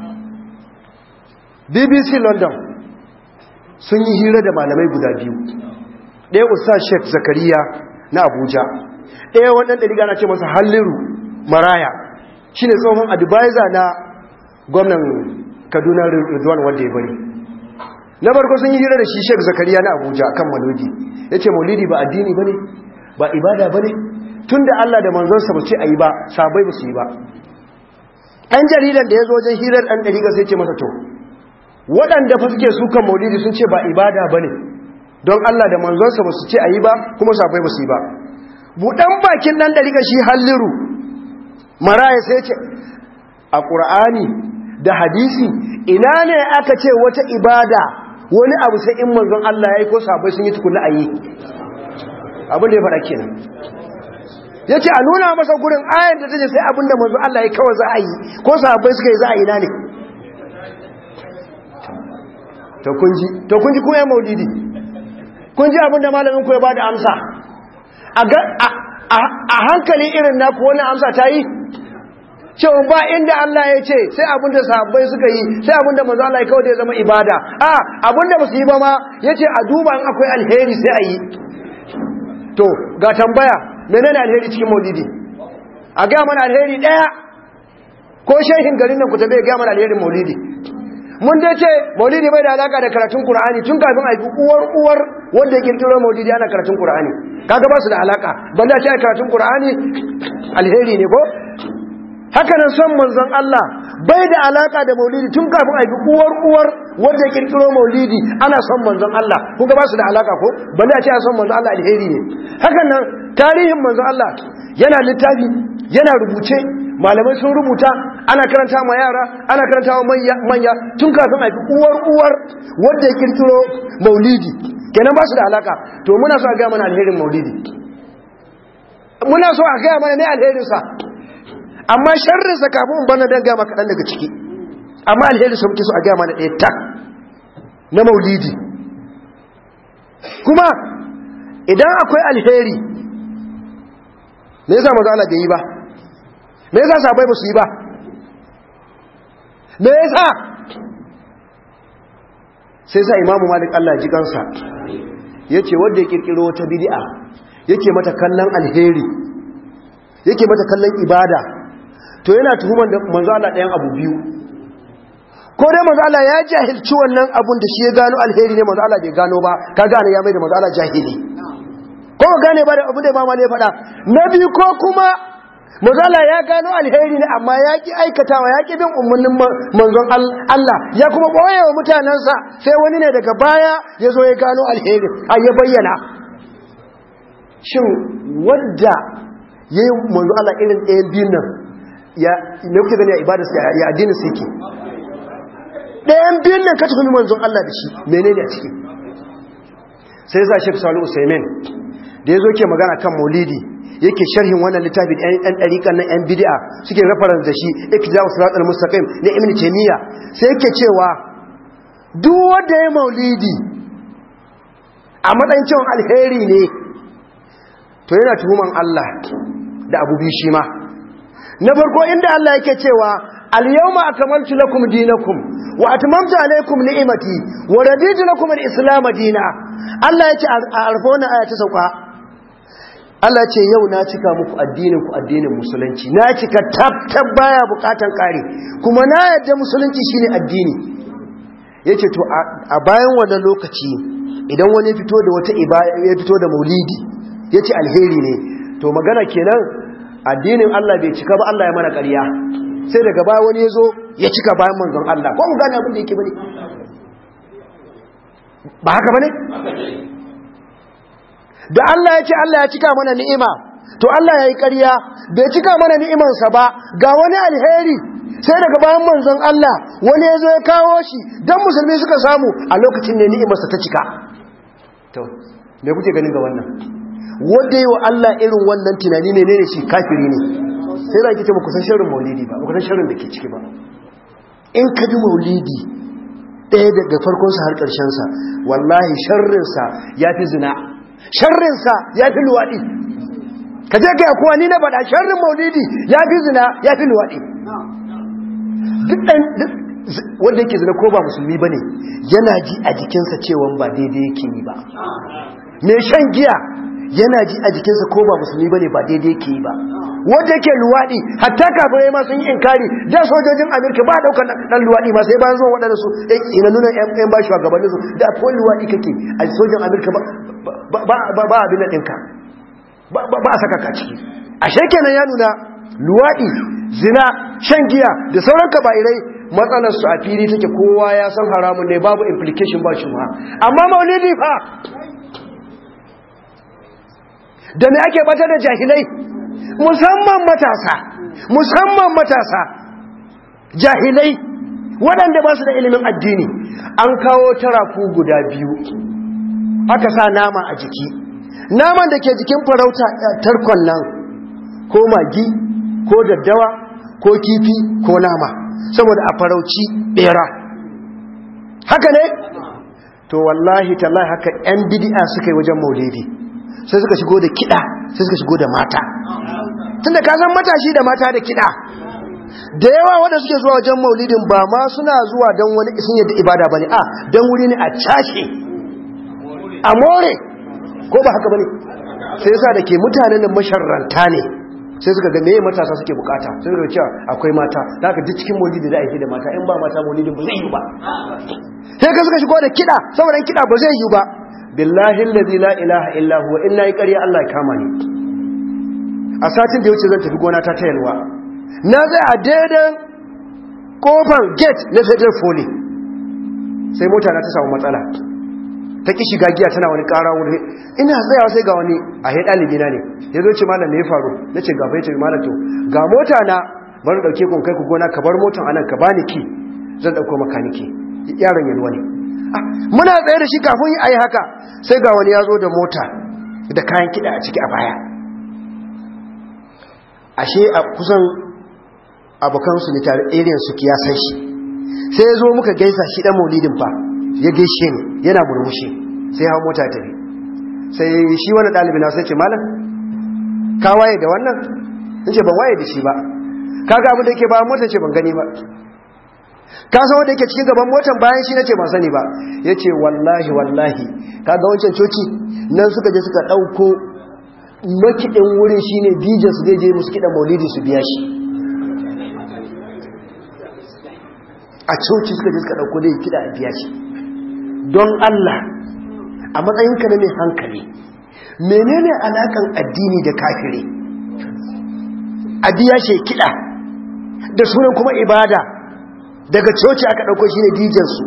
BBC London sun yi hira da malamai guda biyu ɗaya Ustaz Sheikh Zakariya na Abuja ɗaya wannan ɗari na ce masa halliru maraya shi ne tsohon advisor na gwamnan kaduna rizwan wanda ya bari na farko sun yi hira da shi sheik zakariya na abuja kan malodi ya ce maulidi ba addini ba ne ba ibada ba ne tun da allah da manzonsa ba ce a yi ba sabai ba su yi ba ɗan jaridan da ya zo wajen hirar ɗan ɗariga sai ce masa to waɗanda fa suke sukan maulidi sun ce ba ibada ba ne don allah da manzonsa ba su ce a yi ba kuma sabai ba su yi ba buɗan bakin ɗan ɗariga shi halliru maraya sai ce a ƙur'ani da hadisi ina ne aka ce wata ibada wani abu sai in manzon Allah ya yi ko sabai sun yi tukuna a yi abin da ya faɗa kenan ya ce a nuna masa gurin ayan da ta ce sai abin da manzon Allah ya kawai za a yi ko sabai suka yi za a yi na ne to kunji kuma ya maulidi kunji abin da malamin ku ya ba da amsa a hankali irin naku wani amsa ta yi cewa ba inda Allah ya ce sai abinda sahabbai suka yi sai abinda manzo Allah ya kawo da ya zama ibada a abinda ba su yi ba ma yace a duba in akwai alheri sai a yi to ga tambaya menene alheri cikin maulidi a ga mana alheri daya ko shehin garin nan ku tabe ga mana alherin maulidi mun dai ce maulidi bai da alaka da karatun qur'ani tun kafin a yi uwar uwar wanda ya kirkiro maulidi ana karatun qur'ani kaga ba su da alaka banda ce karatun qur'ani alheri ne ko haka nan son manzon Allah bai da alaka da maulidi tun kafin a yi uwar uwar wanda ya kirkiro maulidi ana son manzon Allah kun ga ba su da alaka ko banda ce son manzon Allah alheri ne haka nan tarihin manzon Allah yana littafi yana rubuce malamai sun rubuta ana karanta ma yara ana karanta wa manya tun kafin a fi uwar uwar wanda ya kirkiro maulidi kenan ba su da alaka to muna so a gaya mana alherin maulidi muna so a gaya mana ne alherinsa amma sharrinsa kafin bana don gaya maka daga ciki amma alherinsa muke so a gaya mana ɗaya tak na maulidi kuma idan akwai alheri me yasa maza Allah bai yi ba me yasa sabai ba su yi ba me yasa sai sa imamu malik Allah ji kansa yace wanda ya kirkiro wata bid'a yake mata kallon alheri yake mata kallon ibada to yana tuhuman da manzo Allah ɗayan abu biyu ko dai manzo Allah ya jahilci wannan abun da shi ya gano alheri ne manzo Allah bai gano ba ka gane ya mai da manzo Allah jahili ko gane ba da abu da imama ne faɗa na biyu ko kuma mazala ya gano alheri ne amma ya ki aikatawa ya ki bin umarnin manzon Allah ya kuma ɓoye wa mutanensa sai wani ne daga baya ya zo ya gano alheri a ya bayyana shin wadda ya yi manzon Allah irin ɗayan biyun nan ya ne kuke gani a ibada ya addinin su yake ɗayan biyun nan ka tuhumi manzon Allah da shi menene a ciki sai za shi salu usaimin da ya zo ke magana kan maulidi yake sharhin wannan littafi ɗan ɗariƙan nan ‘yan bidi'a suke reference da shi ikija usratul mustaqim na ibn taymiya sai yake cewa duk wanda ya maulidi a matsayin cewa alheri ne to yana tuhuman Allah da abu biyu shi ma na farko inda Allah yake cewa al-yawma akmaltu lakum dinakum wa atmamtu alaykum ni'mati wa raditu lakum al-islam dinan Allah yake a arfa wannan aya ta sauka Allah ce yau na cika muku addinin ku addinin musulunci na cika tab baya bukatan kare kuma na yadda musulunci shine addini yace to a bayan wannan lokaci idan wani fito da wata ibada ya fito da maulidi yace alheri ne to magana kenan addinin Allah bai cika ba Allah ya mana ƙarya sai daga baya wani yazo ya cika bayan manzon Allah ko mu gane abin da yake bane ba haka bane da Allah ya ce Allah ya cika mana ni'ima to Allah ya yi ƙarya bai cika mana ni'imansa ba ga wani alheri sai daga bayan manzon Allah wani ya zo ya kawo shi don musulmi suka samu a lokacin ne ni'imarsa ta cika to me kuke ganin ga wannan wanda yi wa Allah irin wannan tunani ne ne shi kafiri ne sai da kike ba kusan sharrin maulidi ba kusan sharrin da ke ciki ba in ka bi maulidi ɗaya daga farkonsa har ƙarshensa wallahi sharrinsa ya fi zina sharrinsa ya fi luwaɗi ka je gaya kuwa ni na faɗa sharrin maulidi ya fi zina ya fi luwaɗi duk ɗan wanda yake zina ko ba musulmi ba ne yana ji a jikinsa cewa ba daidai yake yi ba mai shan giya yana ji a jikinsa ko ba musulmi ba ne ba daidai yake yi ba wanda yake luwaɗi hatta kafirai ma sun yi inkari da sojojin amurka ba daukar ɗan luwaɗi ma sai bayan zuwa waɗanda su ina nuna yan ba shugabannin su da ko luwaɗi kake a sojin amurka ba abin ɗinka ba a saka ka ciki a shekenan ya nuna luwaɗi zina shan giya da sauran kaba'irai matsalarsu a fili take kowa ya san haramun ne babu implication ba shi amma maulidi fa da me ake bata da jahilai musamman matasa musamman matasa jahilai waɗanda ba su da ilimin addini an kawo tarafu guda biyu aka sa nama a jiki naman da ke jikin farauta tarkon nan ko magi ko daddawa ko kifi ko nama saboda a farauci bera haka ne to wallahi tallahi haka yan bidi'a suka yi wajen maulidi sai suka shigo da kiɗa sai suka shigo da mata tunda ka san matashi da mata da kiɗa da yawa wanda suke zuwa wajen maulidin ba ma suna zuwa don wani isin yadda ibada bane a don wuri ne a cashe a more ko ba haka bane sai yasa da ke mutanen da masharranta ne sai suka ga meye matasa suke bukata sai suka cewa akwai mata da aka ji cikin maulidi da aiki da mata in ba mata maulidin ba zai yi ba sai ka suka shigo da kiɗa saboda kiɗa ba zai yi ba billahi allazi la ilaha illa huwa inna yi ƙarya Allah ya kama ni a satin da ya wuce zan tafi gona ta tayalwa na zai a daidan kofar gate na federal foli sai mota na ta samu matsala ta ki shiga giya tana wani ƙara wuri ina tsayawa sai ga wani a he ɗalibi na ne ya zo ce malam me ya faru na ce gaba ya ce malam to ga mota na bari ɗauke kun kai ku gona ka bar motan anan ka bani ki zan ɗauko makaniki yaron yalwa ne muna tsaye da shi kafin a yi haka sai ga wani ya zo da mota da kayan kiɗa a ciki a baya ashe a kusan abokansu ne tare ariyan su kiyasan shi sai ya zo muka gaisa shi ɗan maulidin fa ya gaishe ni yana murmushi sai hau mota ta bi sai shi wani ɗalibi na sai ce malam ka waye da wannan in ce ban waye da shi ba kaga abin da yake ba mota ce ban gani ba ka san wanda yake cikin gaban motan bayan shi nace ban sani ba yace wallahi wallahi kaga wancan coci nan suka je suka dauko makidin wurin shine DJ su je musu kidan maulidi su biya shi a coci suka je suka dauko dai kida a biya shi don Allah a matsayinka na mai hankali menene alakan addini da kafire a biya shi kida da sunan kuma ibada daga coci aka ɗauko shi ne dijansu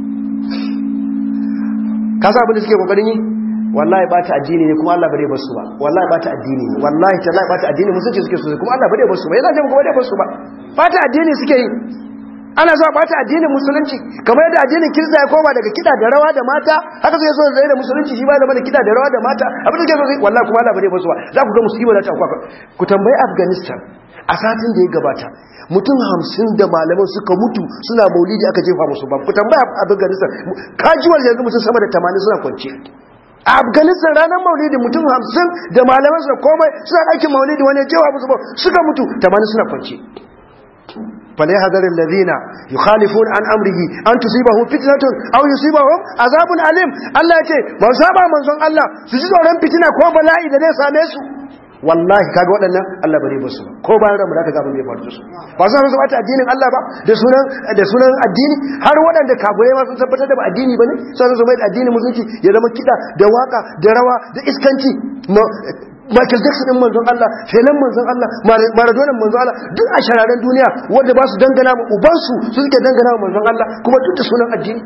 ka sa abin da suke ƙoƙarin yi wallahi ba ta addini ne kuma Allah bare basu ba wallahi ba ta addini ne wallahi ta ba ta addini musulci suke so kuma Allah bare basu ba yana jama kuma bare basu ba ba ta addini suke yi ana zuwa ba ta addinin musulunci kamar yadda addinin kirista ya koma daga kiɗa da rawa da mata haka zai so zai da musulunci shi ba da mana kiɗa da rawa da mata abin da ke so wallahi kuma Allah bare basu ba za ku ga musiba da ta kwakwa ku tambayi Afghanistan a satin da ya gabata mutum hamsin da malaman suka mutu suna maulidi aka jefa musu ba ku tambaya afghanistan kajuwar yanzu mutum sama da tamanin suna kwance a afghanistan ranar maulidi mutum hamsin da malaman suka komai suna ɗakin maulidi wani jefa musu ba suka mutu tamanin suna kwance فليحذر الذين يخالفون عن امره ان تصيبهم فتنه او يصيبهم عذاب اليم Allah yace ba saba manzon Allah su ji tsoron fitina ko bala'i da zai same su wallahi kaga waɗannan Allah bare ba su ko bayan ramu da ka ga abin da ya faru da su ba su su bata addinin Allah ba da sunan da sunan addini har waɗanda kafirai ma sun tabbatar da ba addini bane sai su mai addinin musulunci ya zama kida da waka da rawa da iskanci Michael Jackson din manzon Allah Felan manzon Allah Maradona manzon Allah duk a shararen duniya wanda ba su dangana ma ubansu su suke dangana ma manzon Allah kuma duk da sunan addini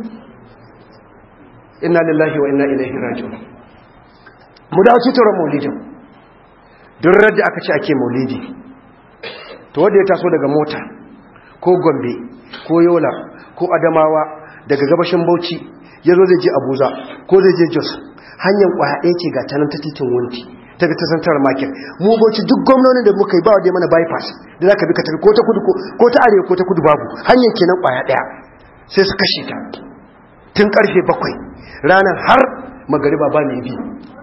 inna lillahi wa inna ilaihi raji'un mu dawo cutar maulidin duk radda aka ce ake maulidi to wanda ya taso daga mota ko gombe ko yola ko adamawa daga gabashin bauchi ya zo zai je abuja ko zai je jos hanyar kwaya ɗaya ce ga tanan ta titin wunti daga ta santar market mu bauchi duk gwamnonin da muka yi ba da mana bypass da za ka bi ka tafi ko ta kudu ko ta arewa ko ta kudu babu hanyar kenan kwaya ɗaya sai su kashe ta tun karfe bakwai ranar har magariba ba mai bi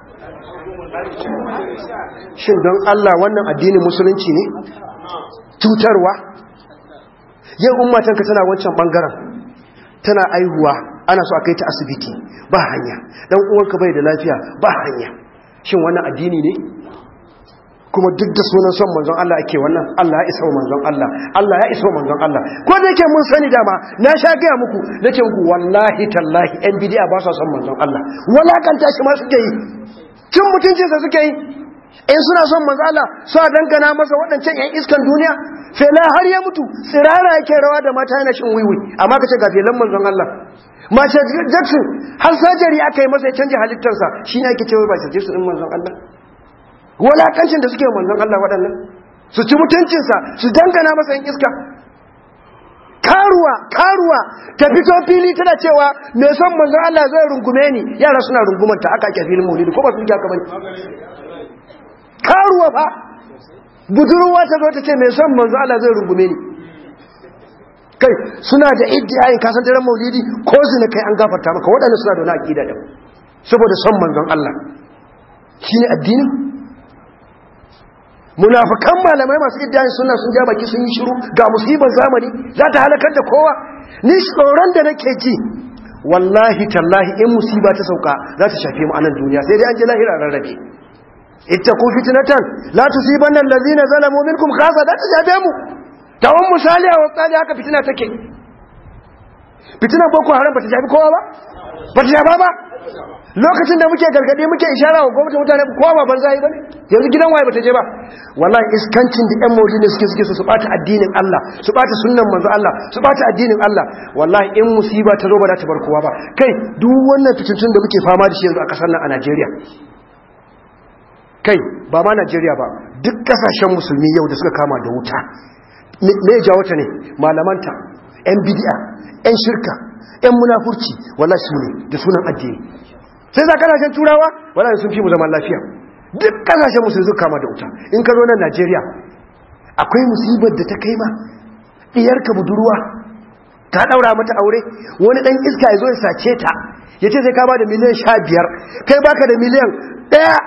shin don Allah wannan addinin musulunci ne cutarwa yin ummatanka tana wancan bangaren tana aihuwa ana so a kai ta asibiti ba hanya dan uwanka bai da lafiya ba hanya shin wannan addini ne kuma duk da sunan son manzon Allah ake wannan Allah ya isa manzon Allah Allah ya isa manzon Allah ko da yake mun sani dama na sha gaya muku nace muku wallahi tallahi yan bidiya ba sa son manzon Allah walakanta shi ma suke yi cin mutuncinsa suke yi in suna son manzala su a dangana masa waɗancan 'yan iskan duniya fela har ya mutu tsirara yake rawa da mata yana shin wiwi amma ka ce ga felan manzon Allah mace jackson har sajari aka yi masa ya canja halittarsa shi ne ake cewa ba shi jackson ɗin manzon Allah walakancin da suke manzon Allah waɗannan su ci mutuncinsa su dangana masa 'yan iska karuwa karuwa ta fito fili tana cewa mai son manzon Allah zai rungume ni yara suna rungumanta aka ake filin maulidi ko ba su aka bane karuwa fa budurwa ta zo ta ce mai son manzon Allah zai rungume ni kai suna da iddiyayin kasan daren maulidi ko zina kai an gafarta maka waɗanda suna da wani aƙida da saboda son manzon Allah shine addinin munafikan malamai masu iddayin suna sun ja baki sun yi shiru ga musibar zamani za ta halakar da kowa ni tsoron da nake ji wallahi tallahi in musiba ta sauka za ta shafe mu a nan duniya sai dai an ji lahira rarrabe ittaqu fitnatan la tusibanna allazina zalamu minkum khassa da ta shafe mu tawon misali a wasali haka fitina take fitina boko haram ba ta shafi kowa ba ba ta shafa ba lokacin da muke gargade muke ishara wa gwamnati mutane kowa ba banza yi bane yanzu gidan waye bata je ba wallahi iskancin da yan maulidi suke suke su bata addinin Allah su bata sunnan manzo Allah su bata addinin Allah wallahi in musiba ta zo ba za ta bar kowa ba kai duk wannan fitintun da muke fama da shi yanzu a kasar nan a Najeriya kai ba ma Najeriya ba duk kasashen musulmi yau da suka kama da wuta me ya jawo ta ne malamanta yan bid'a yan shirka yan munafurci wallahi su ne da sunan addini sai za kasashen turawa waɗanda sun fi mu zaman lafiya duk kasashen musu zuka kama da wuta in ka zo nan najeriya akwai musibar da ta kai ma ɗiyarka budurwa ta ɗaura mata aure wani ɗan iska ya zo ya sace ta ya ce sai ka ba da miliyan sha biyar kai baka da miliyan ɗaya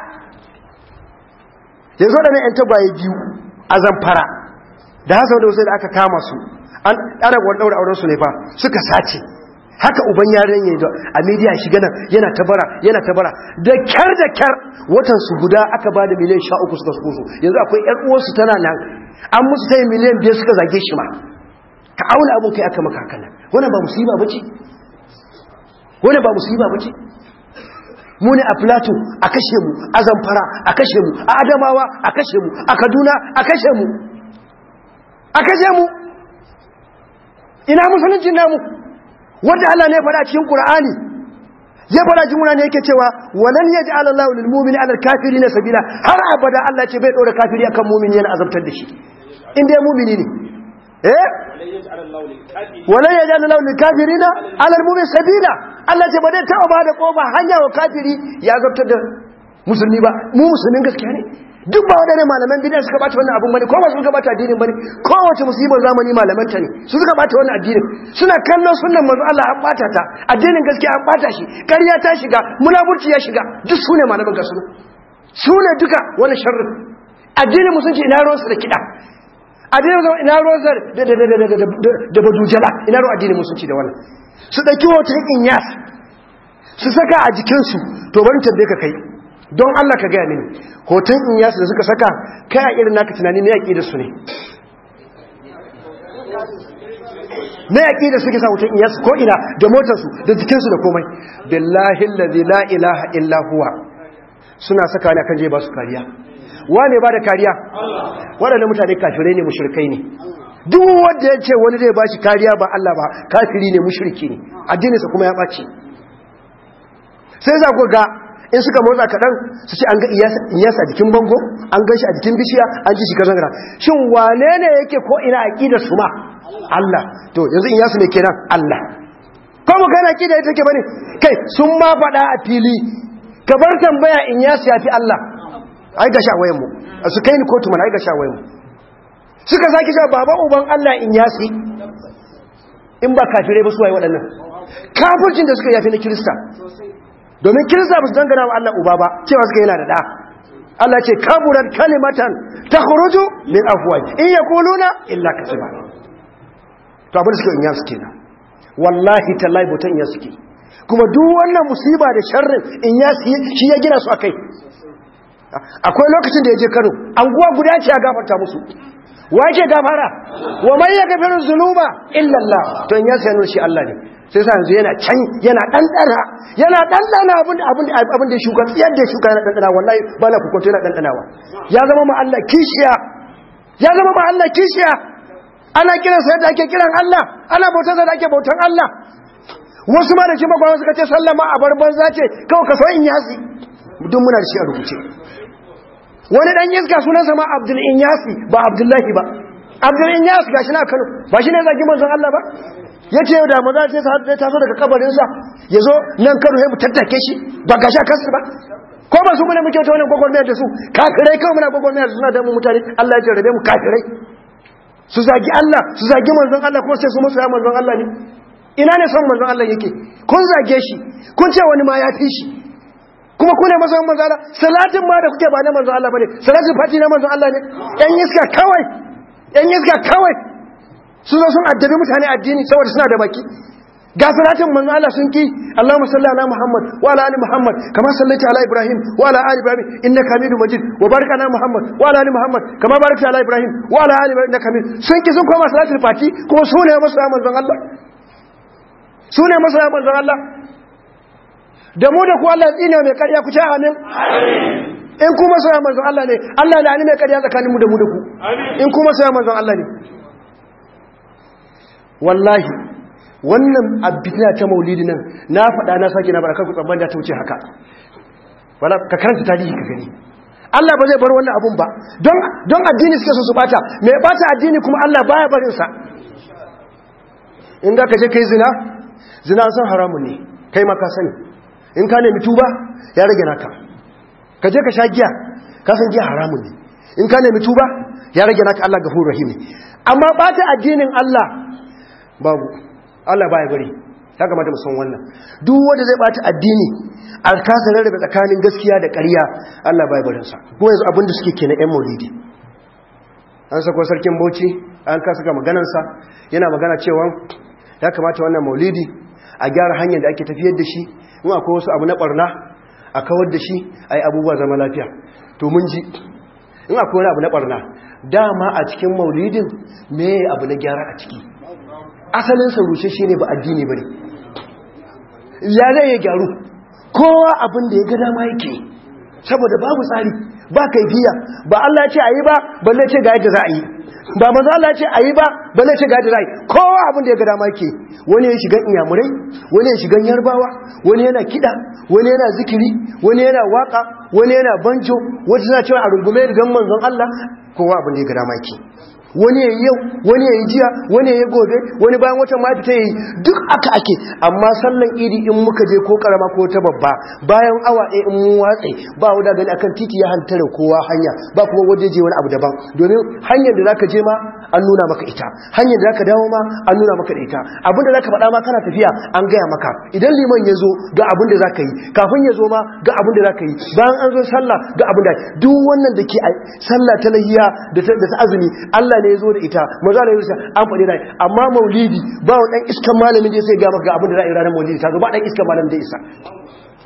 ya zo da na 'yan tagwaye biyu a zamfara da hasa da wasu da aka kama su an ɗara wani ɗaura aurensu ne fa suka sace haka uban yaren yayi a media shiga nan yana tabara yana tabara da kyar da kyar watan su guda aka bada miliyan 13 suka suko yanzu akwai yar uwar su tana nan an musu tayi miliyan 5 suka zage shi ma ka auna abun kai aka maka hakan wannan ba musiba bace wannan ba musiba bace mu ne a plateau a kashe mu a zamfara a kashe mu a adamawa a kashe mu a kaduna a kashe mu a kashe mu ina musulunci namu wanda Allah ne fara cikin Qur'ani ya fara cikin Qur'ani yake cewa walan yaj'al Allahu lil mu'mini 'ala al kafirin sabila har abada Allah ce bai dora kafiri akan mu'mini yana azabtar da shi inda ya mu'mini ne eh walan yaj'al Allahu lil kafirin 'ala al mu'mini sabila Allah ce ba dai taɓa ba da kofa hanya wa kafiri ya azabtar da musulmi ba mu musulmin gaskiya ne duk ba waɗannan malaman bidiyan suka bata wannan abun bane ko ba su suka bata addinin bane kowace musibar zamani malaman ta ne su suka bata wannan addinin suna kallon sunnan manzo Allah an bata ta addinin gaskiya an bata shi ƙarya ta shiga munafurci ya shiga duk sune malaman gasu sune duka wannan sharrin addinin musulunci ina ruwansa da kiɗa addinin zama ina ruwansa da da da da da da badujala ina ruwan addinin musulunci da wannan su ɗauki hoton inyas su saka a jikinsu to bari tambaye ka kai don Allah ka gaya mini hoton inyas da suka saka kai a irin naka tunani na yaƙi da su ne na yaƙi da suke sa hoton inyas ko ina da motarsu da jikinsu da komai billahi allazi la ilaha illa huwa suna saka ne kan je ba su kariya wane ba da kariya waɗannan mutane kafirai ne mushrikai ne duk wanda ya ce wani zai ba shi kariya ba Allah ba kafiri ne mushriki ne addininsa kuma ya ɓaci sai za ku ga in suka motsa kaɗan su ce an ga iyasa a jikin bango an gan shi a jikin bishiya an ji shi ka zangara shin wane ne yake ko ina aƙidar su ma Allah to yanzu iyasu ne kenan Allah ko mu kai na aƙida ita ke bane kai sun ma faɗa a fili ka bar tambaya in yasu ya fi Allah ai ga sha wayan mu su kai ni kotu mana ai ga sha wayan mu suka sake cewa baba uban Allah in yasi in ba kafirai ba su waye waɗannan kafircin da suka yafi na kirista domin kirista ba su dangana wa Allah uba ba cewa suka yana da ɗa Allah ce kaburar kalimatan ta khuruju min afwaj in yaquluna illa kasiba to abin da suke in yasu kenan wallahi tallahi botan ya suke kuma duk wannan musiba da sharrin in yasi shi ya gina su akai akwai lokacin da ya je Kano anguwa guda ce ya gafarta musu wace gafara wa man yaghfiru dhunuba illa Allah to in ya sanu shi Allah ne sai sa yanzu yana can yana dandana yana dandana abin abin abin da shuka tsiyar da shuka yana dandana wallahi ba na kukunta yana dandanawa ya zama ma Allah kishiya ya zama ma Allah kishiya ana kiran sa yadda ake kiran Allah ana bautar sa da ake bautar Allah wasu ma da shi magana suka ce sallama a barban zace kawai ka so in yasi duk muna da shi a rubuce wani dan iska sunansa ma abdul inyasi ba abdullahi ba abdul inyasi gashi na kano ba shi ne zagi manzon Allah ba yace yau da maza sai ta taso daga kabarin sa yazo nan kano sai mu tattake shi ba gashi a kansu ba ko ba su mune muke ta wannan gwagwarmayar da su kafirai kawai muna gwagwarmayar suna da mu mutane Allah ya jarrabe mu kafirai su zagi Allah su zagi manzon Allah kuma sai su musu ya manzon Allah ne ina ne son manzon Allah yake kun zage shi kun ce wani ma ya fi shi kuma ku ne masoyan manzo Allah salatin ma da kuke ba na manzo Allah bane salatin fati na manzo Allah ne yan iska kawai yan iska kawai su zo sun addabi mutane addini saboda suna da baki ga salatin manzo Allah sun ki Allahumma salli ala Muhammad wa ala ali Muhammad kama sallaita ala Ibrahim wa ala ali Ibrahim innaka Hamidum Majid wa barik ala Muhammad wa ala ali Muhammad kama barakta ala Ibrahim wa ala ali Ibrahim innaka Hamid sun ki sun koma salatin fati kuma su ne masoyan manzo Allah su ne masoyan manzo Allah da mu da ku Allah tsine mai karya ku ci amin in kuma sai manzon Allah ne Allah da ni mai karya tsakanin mu da mu da ku in kuma sai manzon Allah ne wallahi wannan abitina ta maulidi nan na faɗa na sake na baraka ku tsamban da ta wuce haka wala ka karanta tarihi ka gani Allah ba zai bar wannan abun ba don don addini suke so su bata me bata addini kuma Allah baya barin sa in da ka je kai zina zina san haramun ne kai ma ka sani in ka nemi tuba ya rage naka ka je ka sha giya ka san giya haramun ne in ka nemi tuba ya rage naka Allah gafurur rahim amma bata addinin Allah babu Allah baya bari ya kamata mu san wannan duk wanda zai bata addini a kasa rarrabe tsakanin gaskiya da ƙarya Allah baya barin sa kuma yanzu abin da suke kenan ƴan maulidi an sako sarkin Bauchi an kasa ga maganar sa yana magana cewa ya kamata wannan maulidi a gyara hanyar da ake tafiyar da shi in akwai wasu abu na barna a kawar da shi a yi abubuwa zama lafiya to mun ji in akwai wani abu na barna dama a cikin maulidin me abu na gyara a ciki asalin rushe shi ne ba addini ba ne ya zai ya gyaru kowa abin da ya ga dama yake saboda babu tsari ba kaifiya ba Allah ce a yi ba balle ce ga yadda za a yi ba maza Allah ce a yi ba balle ce ga yadda za a yi kowa abin da ya ga dama yake wani ya shigan iyamurai wani ya shigan yarbawa wani yana kiɗa wani yana zikiri wani yana waka wani yana banjo wata suna cewa a rungume rigan manzon Allah kowa abin da ya ga dama yake wani ya yi yau wani ya yi jiya wani ya yi gobe wani bayan wata ma fita ya yi duk aka ake amma sallan idi in muka je ko karama ko ta babba bayan awa ɗaya in mun watse ba wuda gani akan titi ya hantare kowa hanya ba kuma waje je wani abu daban domin hanyar da zaka je ma an nuna maka ita hanyar da zaka dawo ma an nuna maka da ita abin da zaka faɗa ma kana tafiya an gaya maka idan liman ya zo ga abin da zaka yi kafin ya zo ma ga abin da zaka yi bayan an zo sallah ga abin da duk wannan da ke sallah ta lahiya da ta azumi Allah ne ya zo da ita maza da yusa an faɗi rai amma maulidi ba wa ɗan iskan malamin da ya sai ga maka abin da za a yi ranar maulidi ta zo ba ɗan iskan malamin da isa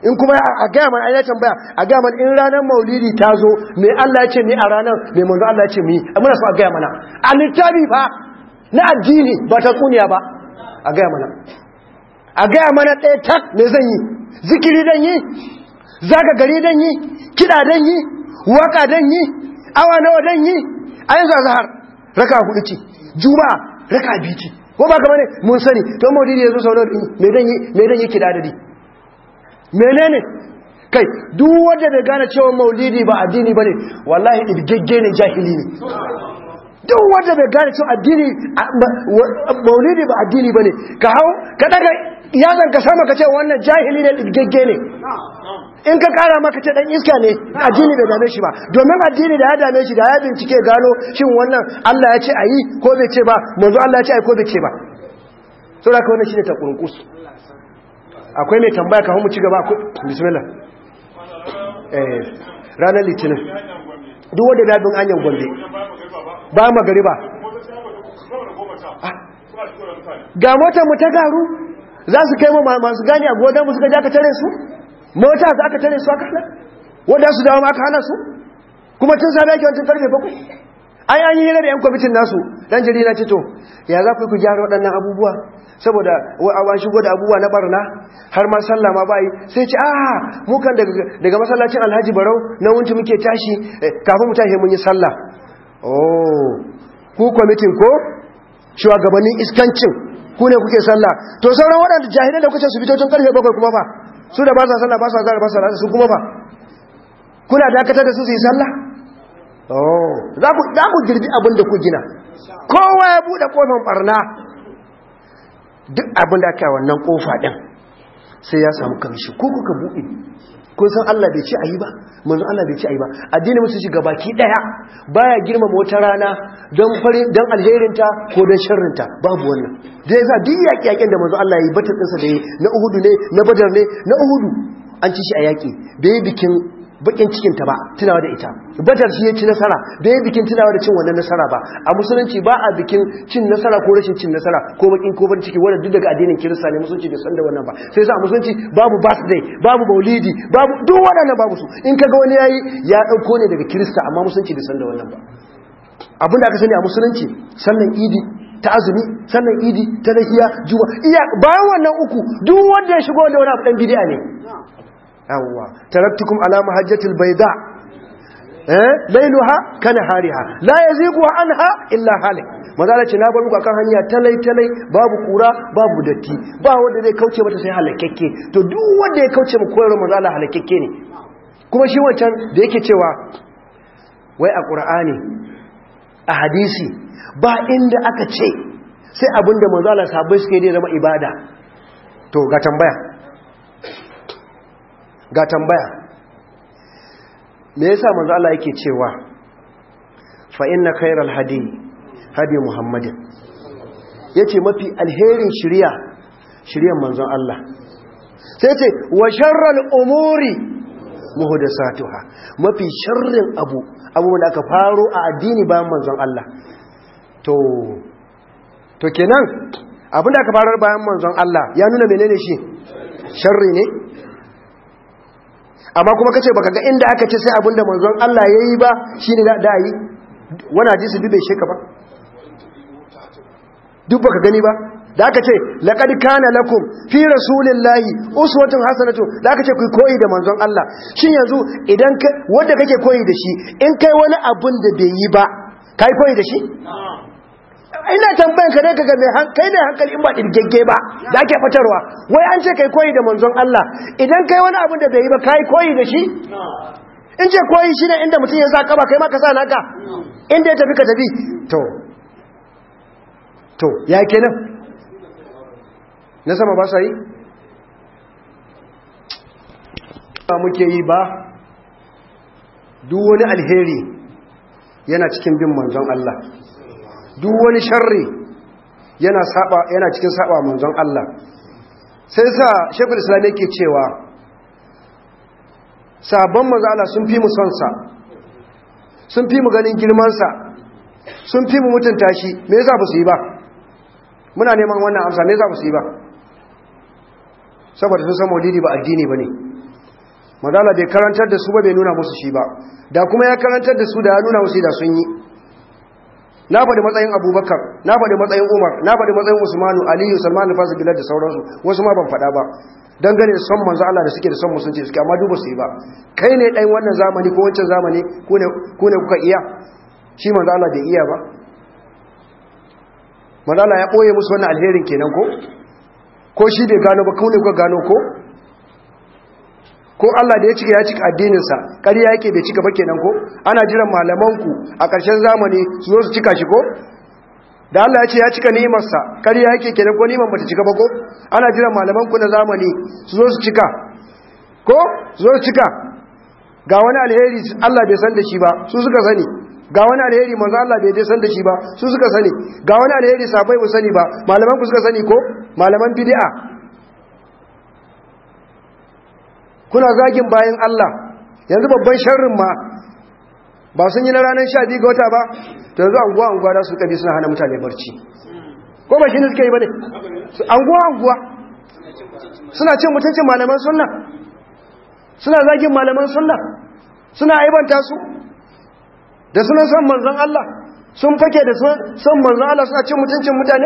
in kuma a gaya mana ayyar tambaya a gaya mana in ranar maulidi ta zo mai Allah ya ce ni a ranar mai manzo Allah ya ce mi muna so a gaya mana a littafi fa na addini ba ta tsuniya ba a gaya mana a gaya mana ɗaya tak me zan yi zikiri dan yi zaga gari dan yi kiɗa dan yi waka dan yi awa nawa dan yi a yanzu azhar raka hudu ce juma'a raka biyu ce ko ba kamar ne mun sani to maulidi yazo sau nawa me dan yi me dan yi kiɗa da di menene kai duk wanda bai gane cewa maulidi ba addini bane wallahi ibgegge ne jahili ne duk wanda bai gane cewa addini maulidi ba addini bane ka hau ka daga yazan ka sama ka ce wannan jahili ne ibgegge ne in ka kara maka ce dan iska ne addini bai dame shi ba domin addini da ya dame shi da ya bincike gano shin wannan Allah ya ce ayi ko bai ce ba manzo Allah ya ce ayi ko bai ce ba saboda ka wannan shine ta kurkus akwai mai tambaya kafin mu ci gaba ku bismillah eh ranar litinin duk wanda da bin anyan gombe ba magariba ga motar mu ta garu za su kai mu masu gani a godan mu suka ja ka tare su mota za ka tare su aka hana wanda su dawo aka hana su kuma tun sabi ake wancan karfe bakwai an yi an yi da yan kwamitin nasu dan jarida ce to ya za ku ku gyara waɗannan abubuwa saboda an shigo da abubuwa na barna har ma sallah ma bayi sai ce ah mu kan daga masallacin alhaji barau na wunci muke tashi kafin mu tashi mun yi sallah oh ku kwamitin ko shugabannin iskancin ku ne kuke sallah to sauran waɗanda jahilai da kuke su fito tun karfe bakwai kuma ba su da ba sa sallah ba sa zara ba sa rasa su kuma ba kuna dakatar da su su yi sallah oh za ku girbi abin da ku gina kowa ya buɗe kofin barna duk abin da aka yi wannan kofa ɗin sai ya samu kamshi ko kuka buɗe kun san Allah bai ce ayi ba manzon Allah bai ce ayi ba addini musu shiga baki daya baya girmama wata rana don fari don alherinta ko don sharrinta babu wannan da yasa duk yaƙi yaƙin da manzon Allah ya yi batar ɗinsa da yi na Uhudu ne na Badar ne na Uhudu an ci shi a yaƙi bai bikin bakin cikin ta ba tunawa da ita badar shi ya ci nasara bai bikin tunawa da cin wannan nasara ba a musulunci ba a bikin cin nasara ko rashin cin nasara ko bakin ko bakin ciki wanda duk daga addinin kirista ne musulunci bai san da wannan ba sai sa a musulunci babu birthday babu maulidi babu duk waɗannan babu su in kaga wani yayi ya dauko ne daga kirista amma musulunci bai san da wannan ba abin da aka sani a musulunci sallan idi ta azumi sallan idi ta lahiya juma iya bayan wannan uku duk wanda ya shigo da wani abu dan bid'a ne yawwa taraktukum ala mahajjatil bayda eh lailuha kana hariha la yazigu anha illa halik mazala ce na bar muku akan hanya talai talai babu kura babu datti ba wanda zai kauce mata sai halakakke to duk wanda ya kauce mu koyar mazala halakakke ne kuma shi wancan da yake cewa wai a qur'ani a hadisi ba inda aka ce sai abinda mazala sahabbai suke da zama ibada to ga tambaya ga tambaya me yasa manzo Allah yake cewa fa inna khayral hadi hadi muhammadin yace mafi alherin shiriya shiriyan manzon Allah sai yace wa sharral umuri muhdathatuha mafi sharrin abu abubuwan da aka faro a addini bayan manzon Allah to to kenan abinda aka farar bayan manzon Allah ya nuna menene shi sharri ne amma kuma kace baka ga inda aka ce sai abinda manzon Allah yayi ba shine da da yi wani hadisi duk bai sheka ba duk baka gani ba da aka ce laqad kana lakum fi rasulillahi uswatun hasanatu da aka ce ku koyi da manzon Allah shin yanzu idan wanda kake koyi da shi in kai wani abun da bai yi ba kai koyi da shi ina tambayan ka dai kaga mai kai ne hankali in ba dirgegge ba da ake fatarwa wai an ce kai koyi da manzon Allah idan kai wani abin da bai yi ba kai koyi da shi in ce koyi shine inda mutum ya sa kaba kai ma ka sa naka inda ya tafi ka tafi to to ya kenan na sama ba sa yi ba muke yi ba duk wani alheri yana cikin bin manzon Allah duk wani sharri yana saba yana cikin saba manzon Allah sai sa shekul islam yake cewa sabon manzon Allah sun fi mu son sa sun fi mu ganin girman sa sun fi mu mutunta shi me yasa ba su yi ba muna neman wannan amsa me yasa ba su yi ba saboda sun san maulidi ba addini bane mazala bai karantar da su ba bai nuna musu shi ba da kuma ya karantar da su da ya nuna musu da sun yi na faɗi matsayin abubakar na faɗi matsayin umar na faɗi matsayin usmanu aliyu salman alfasu bilal da sauransu wasu ma ban faɗa ba dangane son manzo Allah da suke da son musulunci suke amma duba su yi ba kai ne ɗan wannan zamani ko wancan zamani ku ne kuka iya shi manzo Allah bai iya ba manzo Allah ya ɓoye musu wannan alherin kenan ko ko shi bai gano ba ku ne kuka gano ko ko Allah da ya cika ya cika addininsa ƙarya yake bai cika ba kenan ko ana jiran malamanku a ƙarshen zamani su zo su cika shi ko da Allah ya ce ya cika ni'imarsa ƙarya yake kenan ko ni'imar bata cika ba ko ana jiran malamanku na zamani su zo su cika ko su zo su cika ga wani alheri Allah bai san da shi ba su suka sani ga wani alheri manzo Allah bai dai san da shi ba su suka sani ga wani alheri sabai ba sani ba malaman ku suka sani ko malaman bid'a kuna zagin bayan Allah yanzu babban sharrin ma ba sun yi na ranar sha biyu ga wata ba ta yanzu anguwa anguwa da su kabi suna hana mutane barci ko ba shi ne suke yi ba ne anguwa anguwa suna cin mutuncin malaman sunna suna zagin malaman sunna suna aibanta su da suna son manzon Allah sun fake da son manzon Allah suna cin mutuncin mutane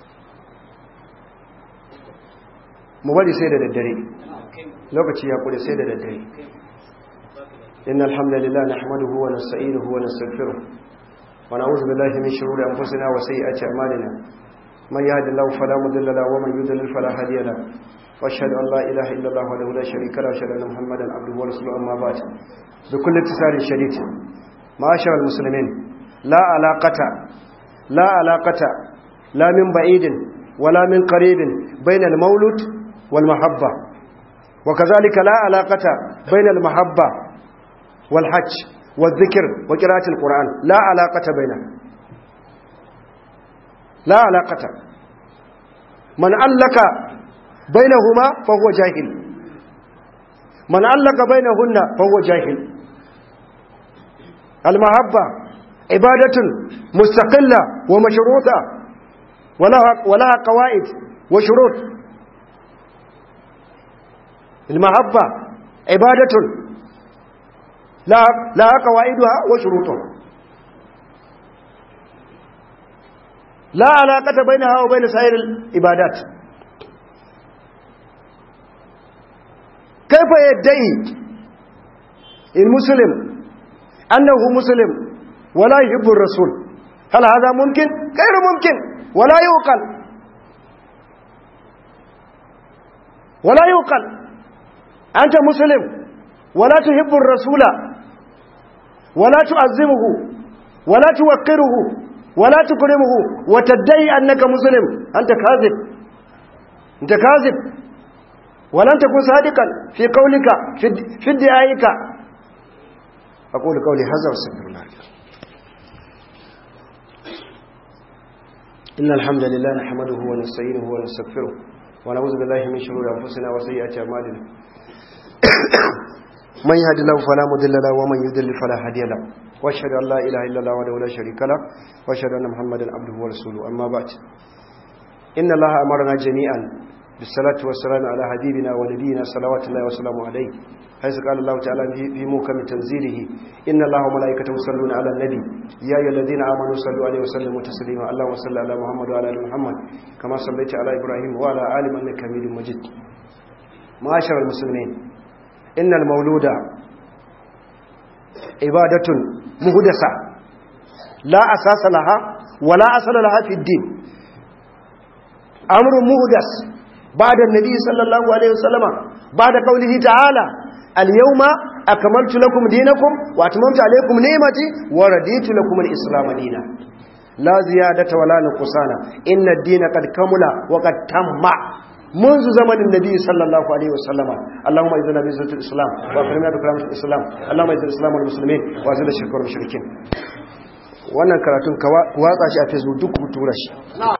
mu bari sai da daddare lokaci ya kure sai da daddare inna alhamdulillah nahmaduhu wa nasta'inuhu wa nastaghfiruh wa na'udhu billahi min shururi anfusina wa sayyiati a'malina man yahdihillahu fala mudilla lahu wa man yudlil fala hadiya lahu wa ashhadu an la ilaha illa allah wahdahu la sharika lahu wa ashhadu anna muhammadan abduhu wa rasuluhu amma ba'd bi kulli tisarin shadid ma'ashar al-muslimin la alaqata la alaqata la min ba'idin wala min qaribin bayna al-mawlud wal mahabba وكذلك لا علاقة بين المحبة والحج والذكر وقراءة القرآن لا علاقة بينها لا علاقة من علق بينهما فهو جاهل من علق بينهن فهو جاهل المحبة عبادة مستقلة ومشروطة ولها, ولها قواعد وشروط المحبة عبادة لا لا قواعدها وشروطها لا علاقة بينها وبين سائر العبادات كيف يدعي المسلم أنه مسلم ولا يحب الرسول هل هذا ممكن؟ غير ممكن ولا يوقل ولا يوقل أنت مسلم ولا تحب الرسول ولا تعظمه ولا توقره ولا تكرمه وتدعي أنك مسلم أنت كاذب أنت كاذب ولن تكون صادقا في قولك في ادعائك أقول قولي هذا واستغفر الله إن الحمد لله نحمده ونستعينه ونستغفره ونعوذ بالله من شرور أنفسنا وسيئات أعمالنا من يهد الله فلا مضل له ومن يضلل فلا هادي له واشهد ان لا اله الا الله وحده لا شريك له واشهد ان محمدا عبده ورسوله اما بعد ان الله امرنا جميعا بالصلاه والسلام على حبيبنا ونبينا صلوات الله وسلامه عليه حيث قال الله تعالى في محكم تنزيله ان الله وملائكته يصلون على النبي يا ايها الذين امنوا صلوا عليه وسلموا تسليما اللهم صل على محمد وعلى ال محمد كما صليت على ابراهيم وعلى ال انك حميد مجيد معاشر المسلمين إن المولود عبادة مهدسة لا أساس لها ولا أصل لها في الدين أمر مهدس بعد النبي صلى الله عليه وسلم بعد قوله تعالى اليوم أكملت لكم دينكم وأتممت عليكم نعمتي ورديت لكم الإسلام دينا لا زيادة ولا نقصان إن الدين قد كمل وقد تم منذ زمن النبي صلى الله عليه وسلم اللهم اذنا بعزة الإسلام واكرمنا بكرامة الإسلام اللهم اذن الإسلام والمسلمين واذل الشرك والمشركين wannan karatun ka watsa shi a facebook duk ku tura shi